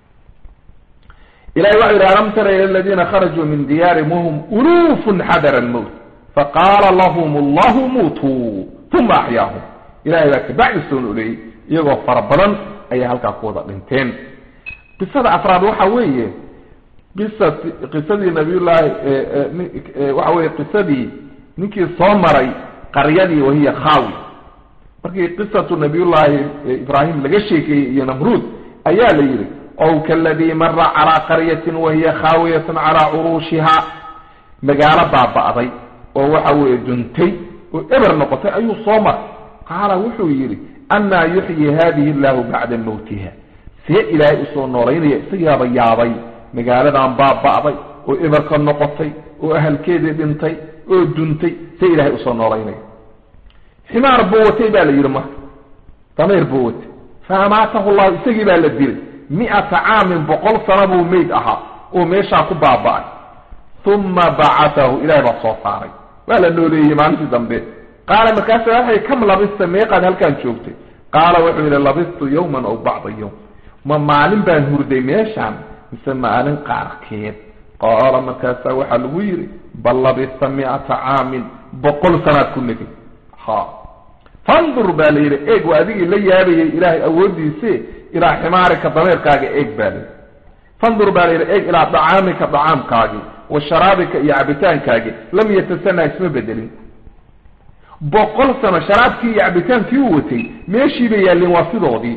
ilahay waxau yidhi alam tara ila aladiina kharajuu min diyaarihim wahum uluufun xadara almowt faqaala lahum allahu muutuu uma axyaahum ilahay baa kabacdi soo nooleeyey iyagoo fara badan ayay halkaa ku wada dhinteen qisada afraad waxa weeye qisat qisadii nabiyullaahi waxa weye qisadii ninkii soo maray qaryadii wahiya khaawi markii qisatu nabiyullaahi ibraahim laga sheekeeyey iyo namruud ayaa la yidhi ow kaladii mara calaa qaryatin wahiya khaawiyatun calaa curuushiha magaalo baaba'day oo waxa weeye duntay oo eber noqotay ayuu soo maray qaala wuxuu yidhi annaa yuxyi hadihi illaahu bacda mawtiha see ilaahay usoo noolaynaya isagiiaba yaabay magaaladan baaba'day oo eberka noqotay oo ahalkeedii dhintay oo duntay see ilaahay usoo noolaynaya ximaar buu watay baa la yidhi marka dameer buu watay fa amaatahu llahu isagii baa la dilay mi-ata caamin boqol sano buu meyd ahaa oo meeshaa ku baaba'ay uma bacatahu ilahay baa soo saaray waa la nooleeyey maalintii dambe qaala markaasa waxay kam labista meeqaad halkaan joogtay qaala wuxuu yidhi labistu yawman aw bacda yawm ma maalin baan hurday meeshaan mise maalin qaarkeed qaala markaasaa waxaa lagu yidhi bal labista mi-ata caamin boqol sanaad ku negay ha fandur baa la yidhi eeg waa adigii la yaabayay ilaahay awoodiise ilaa ximaarika dameerkaaga eeg baa la yidhi fandur baa la yidhi eeg ilaa dacaamika dacaamkaagii wa sharaabika iyo cabitaankaagii lam yatasana isma bedelin boqol sano sharaabkii iyo cabitaankii u watay meeshii bay yaalleen waa sidoodii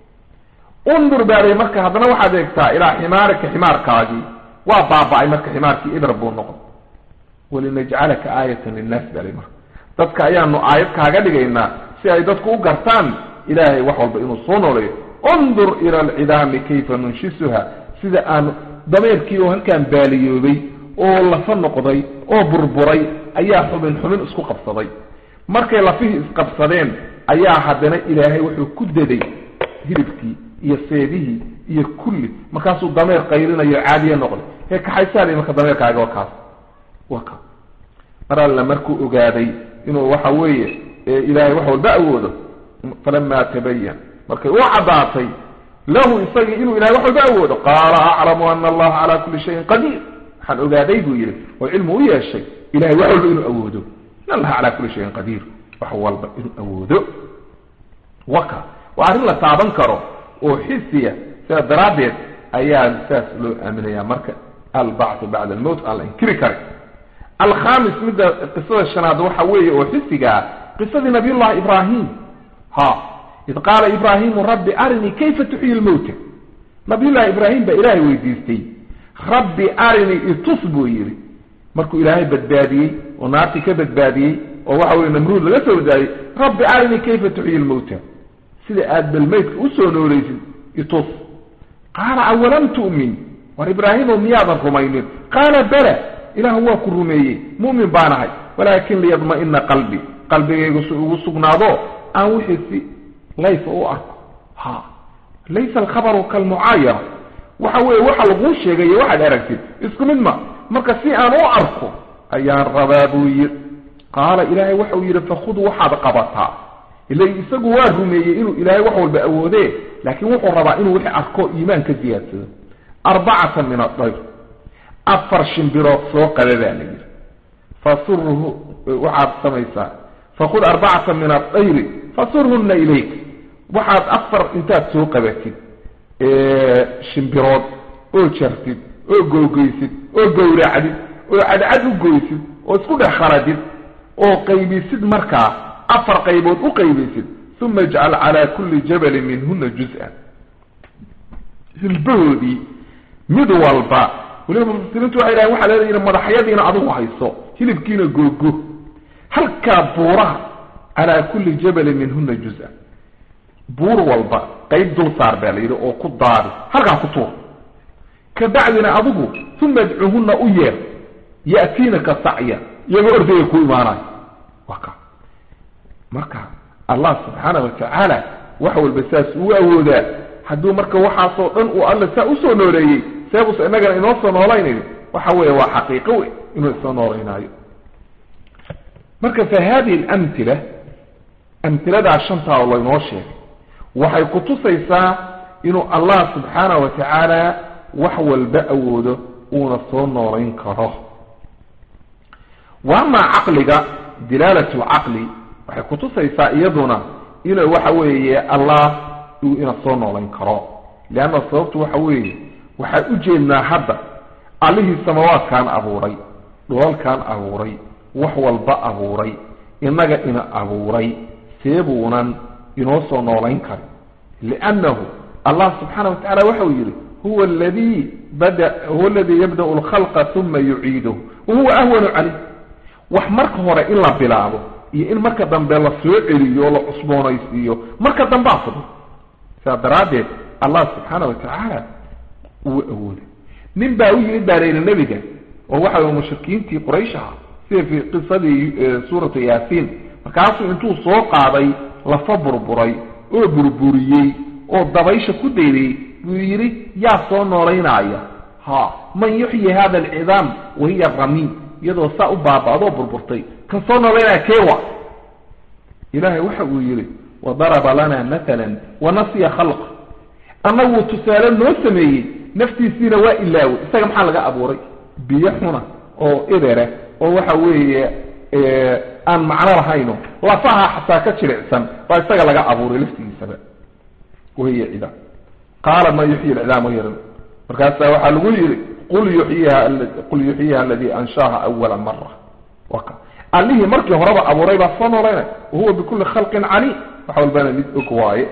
undur baa la yidhi marka haddana waxaad eegtaa ilaa ximaarika ximaarkaagii waa baaba-ay marka ximaarkii ibr buu noqon walinajcalaka aayatan linnaas baa la yidhi marka dadka ayaanu aayad kaaga dhigaynaa si ay dadku u gartaan ilaahay wax walba inuu soo nooleeyo undur ila alcidaami kayfa nunshisuha sida aan dameerkii oo halkaan baaliyoobay oo lafa noqday oo burburay ayaa xubin xubin isku qabsaday markay lafihii isqabsadeen ayaa haddana ilaahay wuxuu ku daday hilibkii iyo seedihii iyo kulli markaasuu dameer qayrinayo caadiye noqday hee kaxaysaali marka dameerkaaga waa kaas waa ka mar alla markuu ogaaday inuu waxa weeye ilaahay wax walba awoodo falama tabayan markay u caddaatay lahu isagii inuu ilahay wax walba awoodo qaala aclamu ana allaha calaa kulli shayin qadiir waxaan ogaaday buu yidhi oo cilmi u yeeshay ilahay wax walba inuu awoodo in allaha calaa kulli shayin qadiir wax walba inuu awoodo waka waa arrin la taaban karo oo xisiya sidaa daraaddeed ayaa saas loo aaminaya marka albacthu bacda almowt aan la inkiri karin alkhamis midda qisada shanaad waxa weeye oo xisiga ah qisadii nabiy llahi ibraahim ha id qaala ibraahimu rabbi arinii kayfa tuxyi lmowta nabiyullahi ibraahim baa ilaahay weydiistay rabbi arinii itus buu yidhi markuu ilaahay badbaadiyey oo naartii ka badbaadiyey oo waxa weye namruud laga soo badbaadiyey rabbi arinii kayfa tuxyi lmowta sida aad balmeydka usoo nooleysid itus qaala awalam tu'min war ibraahimo miyaadan rumaynin qaala bala ilaahu waa ku rumeeyey mu'min baanahay walaakin liyadma'ina qalbi qalbigaygu si ugu sugnaado aan wixii si layfa u arko ha laysa alkhabaru kalmucaayana waxa weeye waxa laguu sheegayo waxaad aragtid isku mid ma marka si aan u arko ayaan rabaa buu yidhi qaala ilaahay waxau yidhi fakhud waxaad qabataa ila isagu waa rumeeyey inuu ilaahay wax walba awoodee laakiin wuxuu rabaa inuu wixii arko iimaan ka ziyaadsado arbacatan min adayr afar shimbirood soo qaba baa la yidhi fasurhu waxaad samaysaa fakhud arbacatan min adayri fasurhunna ilayk waxaad afar intaad soo qabatid shimbirood oo jartid oo googoysid oo gowracdid oo cadcad u goysid oo isku dhex khaladid oo qaybisid markaa afar qaybood u qaybisid uma ijcal calaa kulli jabalin minhuna juz-an hilbahoodii mid walba weliba mufasiriintu waxay dhahen waxaa leedahin madaxyadiina adigu hayso hilibkiina googo halkaa buuraha calaa kulli jabalin minhuna juz-an buur walba qayb dul saar baa la yidhi oo ku daadi halkaa ku tuur kabacdina adigu uma adcuhunna u yeer ya'tiinaka sacya iyagoo ordaya ku imaanayo waa ka marka allah subxaana wa tacaala wax walba saas uu awoodaa hadduu marka waxaasoo dhan uu alla saa usoo nooleeyey seebus innagana inoo soo noolaynayo waxa weeye waa xaqiiqo wey inuu isoo noolaynaayo marka fa hadihi alamtila amtiladaa shantaa oo laynoo sheegay waxay kutusaysaa inuu allah subxaana wa tacaala wax walba awoodo uuna soo noolayn karo wa amaa caqliga dilaalatu lcaqli waxay kutusaysaa iyaduna inuu waxa weeye allah uu ina soo noolayn karo leanna sababtu waxa weeye waxaan u jeednaa hadda allihii samawaadkaan abuuray dholalkaan abuuray wax walba abuuray innaga ina abuuray seebuunan inoo soo noolayn karin liannahu allah subxaana wa tacala waxa uu yidhi huwa aladii bada huwa aladii yabda'u alkhalqa uma yuciiduhu wahuwa ahwanu calayh wax marka hore in la bilaabo iyo in marka dambe la soo celiyo o la cusboonaysiiyo marka dambaa fudud sidaa daraaddeed allah subxaana wa tacaala uu awooday nin baa u yimid baa layidhi nebiga oo waxa way mushrikiintii quraysh aha sida fi qisadii suuratu yaasiin markaasuu intuu soo qaaday lafa burburay oo burburiyey oo dabaysha ku daydayy buu yidhi yaa soo noolaynaya ha man yuxyi hada alcidaam wahiya ramiim iyadoo saa u baaba'doo burburtay kan soo noolaynaya keewa ilaahay waxa uu yidhi wadaraba lana matalan wanasiya khalqa annaguu tusaale noo sameeyey naftiisiina waa ilaawey isaga maxaa laga abuuray biyo xuna oo ebera oo waxa weeye aan macno lahayno lafaha xataa ka jilicsan baa isaga laga abuuray laftigiisaba wahiya cidaam qaala man yuxyi alcidaam wahiya ramiim markaasaa waxaa lagu yidhi qul yuxyiha qul yuxyiha aladii anshaaha awala mara waka allihii markii horeba abuuray baa soo noolaynay wahuwa bikulli khalqin caliim wax walbana mid og waaye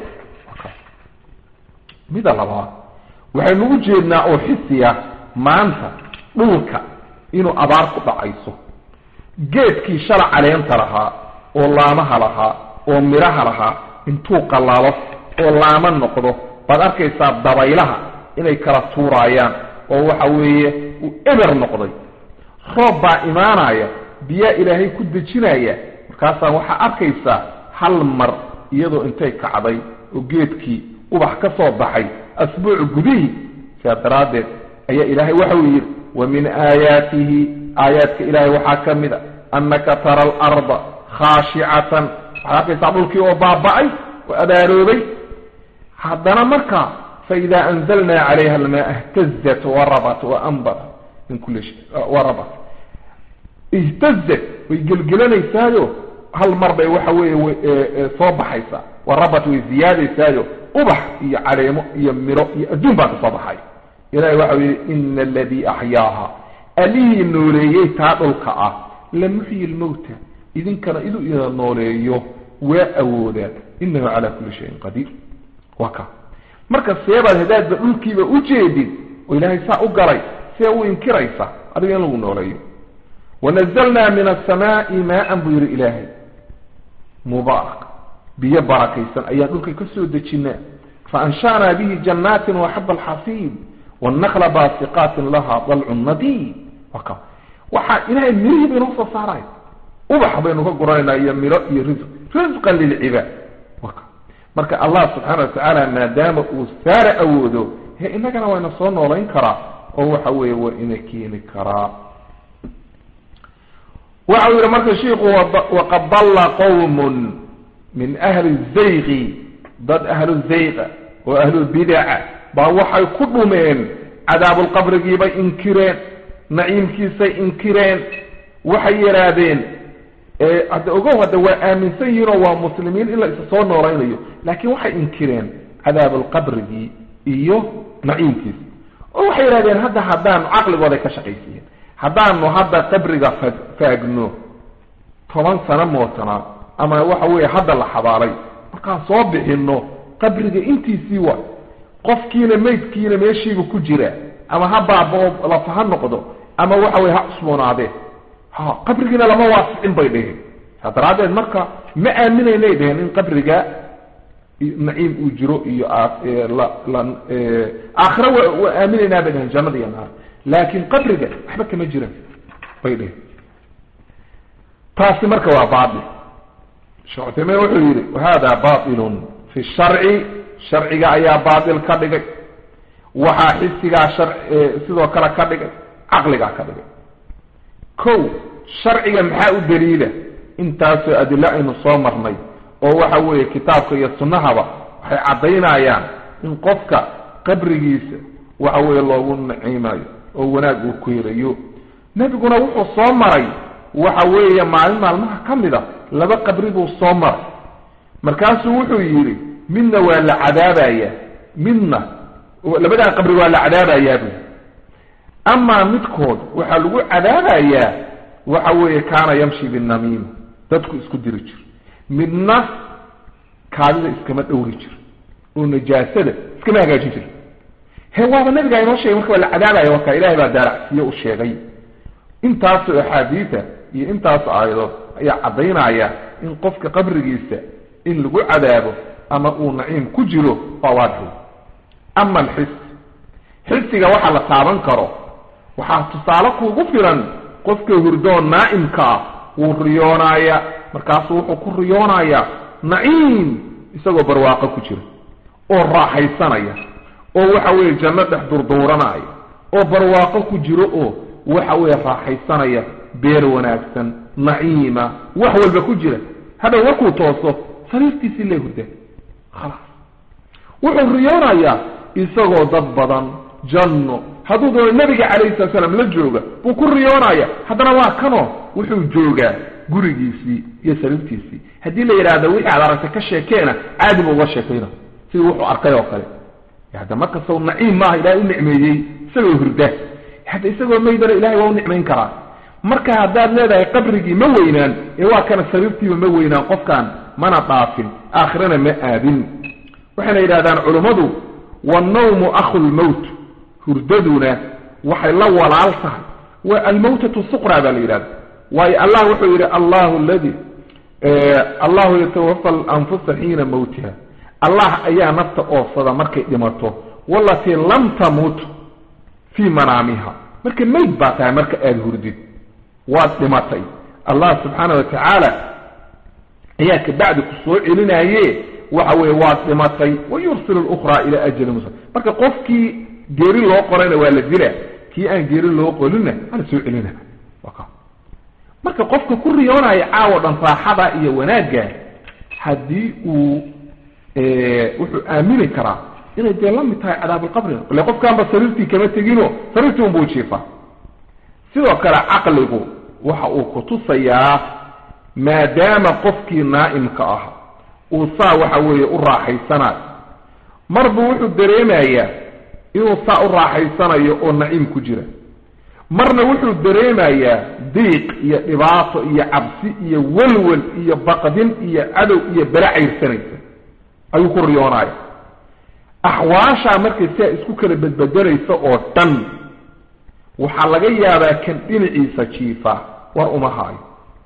mida labaad waxaynu u jeednaa oo xisiya maanta dhulka inuu abaar ku dhacayso geedkii shala caleenta lahaa oo laamaha lahaa oo midhaha lahaa intuu qallaalo oo laama noqdo baad arkaysaa dabaylaha inay kala tuuraayaan oo waxa weeye uu eber noqday roob baa imaanaya biyaa ilaahay ku dejinaya markaasaa waxaa arkaysaa hal mar iyadoo intay kacday oo geedkii ubax ka soo baxay asbuuc gudihii sidaa daraaddeed ayaa ilaahay waxa uu yidhi wa min aayaatihi aayaadka ilaahay waxaa ka mid a annaka tara alarda khaashicatan waxaad arkaysaa dhulkii oo baaba'ay oo abaaroobay haddana markaa faida anzalna calayha almaa ihtazat warabat waanbatat min kulli shay warabat ihtazat way gelgelanaysaayo hal mar bay waxa weeye soo baxaysaa warabat way ziyaadaysaayo ubax iyo caleemo iyo miro iyo adduun baa ka soo baxay ilahay waxa yidhi ina aladii axyaaha allihii nooleeyey taa dhulka ah la muxyi lmowta idinkana iduu ina nooleeyo waa awoodaa inahu calaa kulli shayin qadiir waa ka marka seebaad hadaadba dhulkiiba u jeedid oo ilaahay saa u galay see u inkiraysa adiga in lagu nooleeyo wanazalnaa min asamaai maaan buu yidhi ilaahay mubaarak biyo barakaysan ayaan dhulka ka soo dejinaa faansha'naa bihi jannaatin waxaba alxasiid wannakla baasiqaatin laha dalcun nadiid waka waxaa ilaahay mirihii bay noo soo saaraya ubax baynu ka guranaynaa iyo miro iyo risq risqan lilcibaad waka marka allah subxaana watacaala maadaama uu saara awoodo he innagana wayna soo noolayn karaa oo waxa weeye waa ina keeni karaa waxa uu yihi marka shiiku waqad dalla qowmun min ahli zayqi dad ahlu zayqa oo ahlu bidaca baa waxay ku dhumeen cadaabulqabrigiibay inkireen naciimkiisay inkireen waxay yidhaahdeen hadda ogow hadda waa aaminsan yihiinoo waa muslimiin in la isa soo noolaynayo laakiin waxay inkireen cadaabulqabrigii iyo naciimkiisa oo waxay yidhahdeen hadda haddaanu caqligooday ka shaqaysiiyeen haddaanu hadda qabriga faagno toban sano mootanaa ama waxa weeye hadda la xabaalay markaan soo bixino qabriga intiisii waa qofkiina maydkiina meeshiiba ku jira ama ha baaba-o lafa ha noqdo ama waxa weye ha cusboonaadee ha qabrigiina lama waasicin bay dheheen saa daraaddeed marka ma aaminaynay dheheen in qabriga naciim uu jiro iyo aakhira waa aaminaynaa bay dheheen jannada iyo naar laakin qabriga waxba kama jiraan bay dheheen taasi marka waa baail sheekh cuthaymiin wuxuu yidhi wahada bailun fi sharci sharciga ayaa baatil ka dhigay waxaa xisigaa shar sidoo kale ka dhigay caqligaa ka dhigay ko sharciga maxaa u daliila intaasoo adilo aynu soo marnay oo waxa weeye kitaabka iyo sunnahaba waxay caddaynayaan in qofka qabrigiisa waxa weeye loogu naciimayo oo wanaag uu ku helayo nebiguna wuxuu soo maray waxa weeye maalin maalmaha ka mid a laba qabri buu soo maray markaasuu wuxuu yidhi midna waa la cadaabayaa midna labadaa qabri waa la cadaabayaa buu amaa midkood waxaa lagu cadaabayaa waxa weeye kaana yamshi binamiima dadku isku diri jiro midna kaadida iskama dhowri jiro oo najaasada iskama hagaajin jiro he waaba nabigaa inoo sheegay marka waa la cadaabaya warka ilahay baa daaracsiiye u sheegay intaasoo axaadiida iyo intaas aayadood ayaa caddaynaya in qofka qabrigiisa in lagu cadaabo ama uu naciim ku jiro waa waadxi ama alxis xisiga waxa la taaban karo waxaa tusaale kuugu filan qofka hurdoon naa'imka ah wuu riyoonaaya markaasuu wuxuu ku riyoonayaa naciim isagoo barwaaqo ku jira oo raaxaysanaya oo waxa weeye janno dhex durduuranaya oo barwaaqo ku jiro oo waxa weeye raaxaysanaya beer wanaagsan naciima wax walba ku jira hadhow markuu tooso sariirtiisii lee hurdaa khalaas wuxuu riyoonayaa isagoo dad badan janno hadduu doono nebiga calayhi salatu salaam la jooga buu ku riyoonaya haddana waa kanoo wuxuu joogaa gurigiisii iyo sariirtiisii haddii la yidhaahdo wixii aad aragtay ka sheekeena caadi buu uga sheekayna sidii wuxuu arkay oo kale hadda markastau naciim maaha ilahay u nicmeeyey isagoo hurda hadda isagoo maydana ilahay waa u nicmayn karaa marka haddaad leedahay qabrigii ma weynaan ee waa kana sariirtiiba ma weynaan qofkaan mana dhaafin aakhirana ma aadin waxayna yidhahdaan culummadu wannawmu akhu lmowt hurdaduna waxay la walaal tahay waa almawtatu suqra baa la yidhahda waayo allah wuxuu yidhi allahu ladi allahu yatawafa alanfusa xiina mawtiha allah ayaa nafta oofsada markay dhimato walatii lam tamut fii manaamiha marka mayd baa tahay marka aada hurdid waad dhimatay allah subxaana wa tacaala ayaa kabacdi ku soo celinaye waxa weye waad dhimatay wayursil lukhraa ila ajali musa marka qofkii geeri loo qorayna waa la dila kii aan geeri loo qolinna hala soo celina marka qofka ku riyoonaya caawo dhan raaxada iyo wanaagga haddii uu wuxuu aamini karaa inay dee la mid tahay cadaabulqabri ile qofkaanba sariirtii kama tegino sariirtii unbuu jiifa sidoo kale caqligu waxa uu kutusayaa maadaama qofkii naa'imka ah uu saa waxa weeye u raaxaysanayo marbuu wuxuu dareemayaa inuu saa u raaxaysanayo oo naciim ku jira marna wuxuu dareemayaa diiq iyo dhibaato iyo cabsi iyo walwal iyo baqdin iyo cadow iyo bala cayrsanaysa ayuu ku riyoonaya axwaashaa markay siaa isku kala bedbedelaysa oo dhan waxaa laga yaabaa kan dhinaciisa jiifa war uma haayo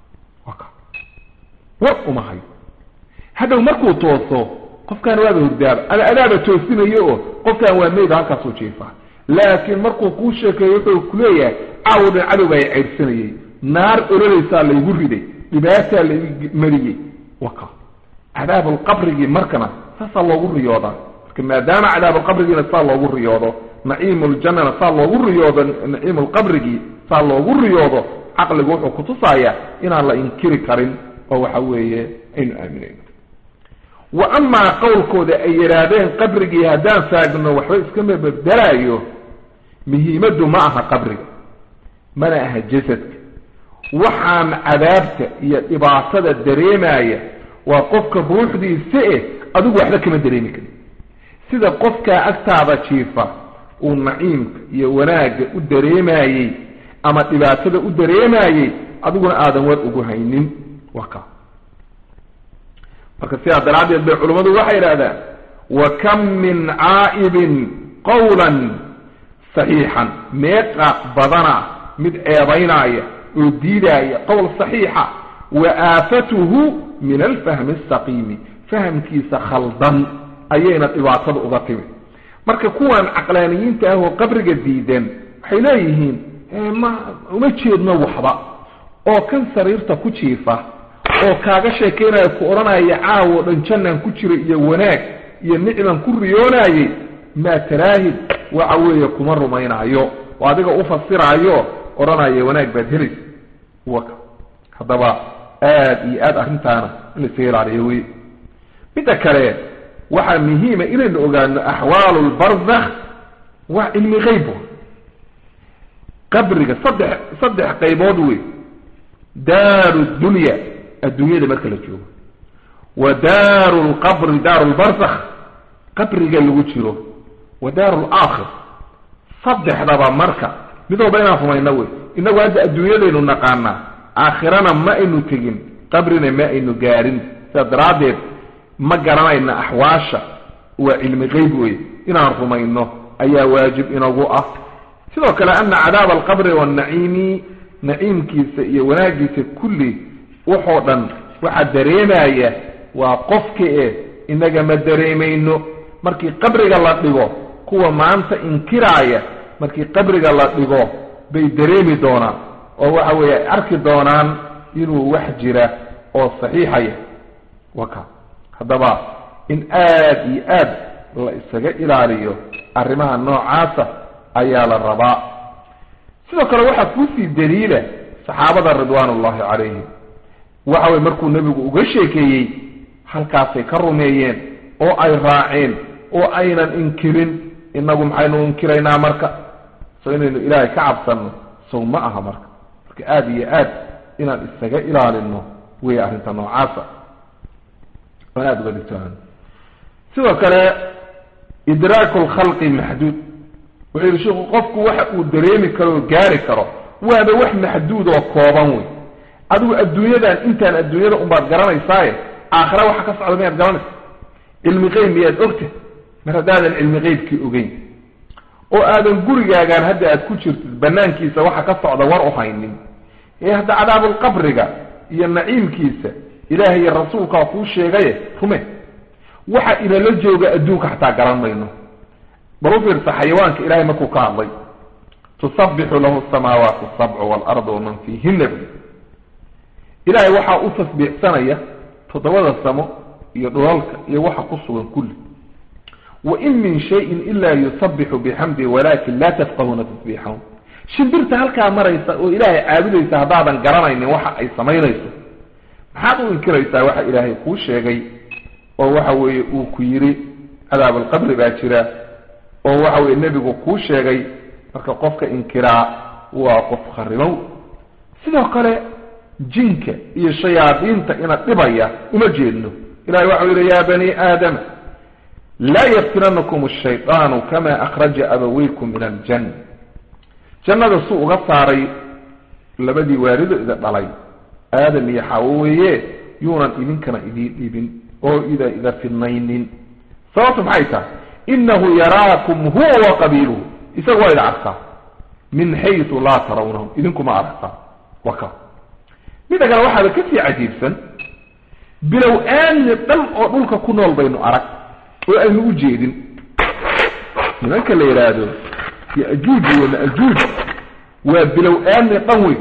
war uma hayo hadhow markuu tooso qofkaan waaba hurdaaba ama adaaba toosinayo oo qofkaan waa meyd halkaasuu jiifaa laakiin markuu kuu sheekeeyo wuxuu kuleeyahay caawo dhan cadow baa cayrsanayey naar ololaysaa laygu riday dhibaataa laygu mariyey waka cadaabulqabrigii markana saasaa loogu riyoodaa marka maadaama cadaabulqabrigiina saa loogu riyoodo naciimuljannana saa loogu riyoodo naciimulqabrigii saa loogu riyoodo caqligu wuxuu kutusayaa inaan la inkiri karin oo waxa weeye aynu aaminayno wa amaa qowlkooda ay yidhaahdeen qabrigii haddaan faagno waxba iskama beddelaayo muhiimaddu ma aha qabriga mana aha jasadka waxaan cadaabta iyo dhibaatada dareemaya waa qofka ruuxdiisa eh adigu waxba kama dareemi karin sida qofkaa agtaada jiifa uu naciimka iyo wanaagga u dareemayey ama dhibaatada u dareemayey adiguna aadan war ugu haynin waa ka marka sidaa daraaddeed bay culummadu waxay yidhahdaan wa kam min caa'ibin qawlan saxiixan meeqa badana mid ceebaynaya oo diidaaya qowl saxiixa wa aafatuhu min alfahmi asaqiimi fahamkiisa khaldan ayayna dhibaatada uga timi marka kuwan caqlaaniyiinta ah oo qabriga diidan waxay leeyihiin ma uma jeedno waxba oo kan sariirta ku jiifa oo kaaga sheekeynaya ku odhanaya caawo dhan jannaan ku jira iyo wanaag iyo nicman ku riyoonayey maa taraahid waxa weeye kuma rumaynaayo oo adiga u fasiraayo odhanaya wanaag baad helaysa waka haddaba aada iyo aada arrintaana in la isaga ilaaliyo wey midda kale waxaa muhiima inaynu ogaano axwaalu lbarzakh waa cilmi qeyb qabriga saddex saddex qaybood wey daaru dunya adduunyada marka la joogo wa daaru lqabri daaru lbarzakh qabriga lagu jiro wa daaru laakhir saddexdaba marka mid walba inaan rumayno wey inagu hadda adduunyadaynu naqaanaa aakhirana ma aynu tegin qabrina ma aynu gaarin sidaas daraaddeed ma garanayna axwaasha waa cilmi qeyb wey inaan rumayno ayaa waajib inagu ah sidoo kale ana cadaaba alqabri wanaciimi naciimkiisa iyo wanaagiisa kulli waxoo dhan waxaa dareemaya waa qofka e inaga ma dareemayno markii qabriga la dhigo kuwa maanta inkiraaya markii qabriga la dhigo bay dareemi doonaan oo waxa weeye ay arki doonaan inuu wax jira oo saxiixaya waka haddaba in aada iyo aad la isaga ilaaliyo arrimaha noocaasa ayaa la rabaa sidoo kale waxaa kuusii daliila saxaabada ridwaan ullahi calayhim waxa weye markuu nebigu uga sheekeeyey halkaasay ka rumeeyeen oo ay raaceen oo aynan inkirin inagu maxaynu inkiraynaa marka so inaynu ilaahay ka cabsanno sow ma aha marka marka aada iyo aad inaan isaga ilaalino wey arrinta noocaasa aan aada uga dhigtoan sidoo kale idraaku lkhalqi maxduud wuxuu yihi sheikhu qofku waxa uu dareemi karo oo gaari karo waaba wax maxduud oo kooban wey adigu adduunyadan intaan adduunyada unbaad garanaysaaye aakhira waxa ka socda miyaad garanaysa cilmi qeyb miyaad ogta mar haddaadan cilmi qeybkii ogeyn oo aadan gurigaagaan hadda aad ku jirtid banaankiisa waxa ka socda war u haynin ee hadda cadaabulqabriga iyo naciimkiisa ilaahay iyo rasuulkaa kuu sheegaye rume waxa inala jooga adduunka xataa garan mayno bal u fiirsa xayawaanka ilahay markuu ka hadlay tusabbixu lahu samaawaatu sabcu waalardu waman fiihina bu ilaahay waxaa u tasbiixsanaya toddobada samo iyo dhulalka iyo waxa ku sugan kulli wain min shayin ila yusabixu bixamdi walakin laa tafqahuuna tasbiixahum shimbirta halkaa maraysa oo ilaahay caabudaysa haddaadan garanaynin waxa ay samaynayso maxaad u inkiraysaa waxa ilaahay kuu sheegay oo waxa weeye uu ku yidhi cadaab alqabri baa jira oo waxa weye nebigu kuu sheegay marka qofka inkiraa waa qof kharimow sidoo kale jinka iyo shayaadiinta ina dhibaya uma jeedno ilahay waxau yidhi ya bani aadama laa yaftinanakum ashaydaanu kama akhraja abaweykum min aljanna jannada suu uga saaray labadii waalido ida dhalay aadam iyo xaawo weeye yuunan idinkana idiin dhibin oo ida ida fidnaynin sababtu maxay tahay inahu yaraakum huwa wa qabiiluhu isaga waa ida arkaa min xaysu laa tarawnahum idinkuma aragtaa waka midda kale waxaaba kasii cajiibsan bilow aamni dhan oo dhulka ku nool baynu arag oo aynu u jeedin nimanka la yidhaahdo yajuuj iyo majuuj waa bilow aamni dhan wey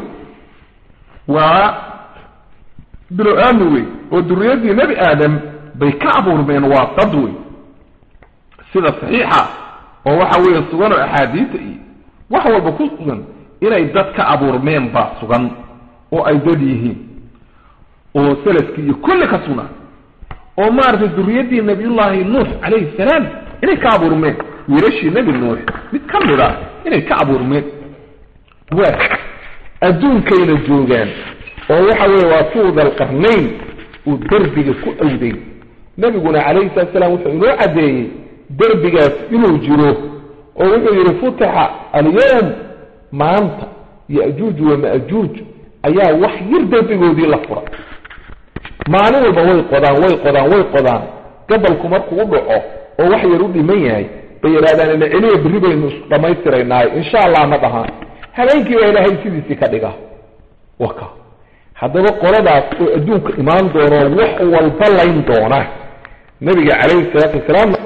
waa bilow aamni wey oo duriyadii nebi aadam bay ka abuurmeen waa dad wey sida saxiixa oo waxa weeye sugan oo axaadiisa iyo wax walba ku sugan inay dad ka abuurmeen baa sugan oo ay dad yihiin oo salafkii iyo kulli ka sugnaa oo maaragtay duriyadii nabiyullaahi nuux calayhi salaam inay ka abuurmeen wiilashii nebi nuux mid ka mid a inay ka abuurmeen waa adduunkayna joogaan oo waxa weeye waa suuda alqarnayn uu derbiga ku awday nebiguna calayhi salatu salaam wuxuu inoo caddeeyey derbigaas inuu jiro oo wuxuu yidhi futixa alyawm maanta yajuuj wa majuuj ayaa wax yar derbigoodii la fura maalin walba way qodaan way qodaan way qodaan gabalku markuu u dhaco oo wax yar u dhiman yahay bay yidhahdaan ina celiya berri baynu isku dhammaystiraynaayo insha allah ma dhahaan habeenkii baa ilaahay sidiisii ka dhiga waka haddaba qoladaas oo adduunka imaan doono wax walba layn doona nabiga calayhi salaatu wasalaam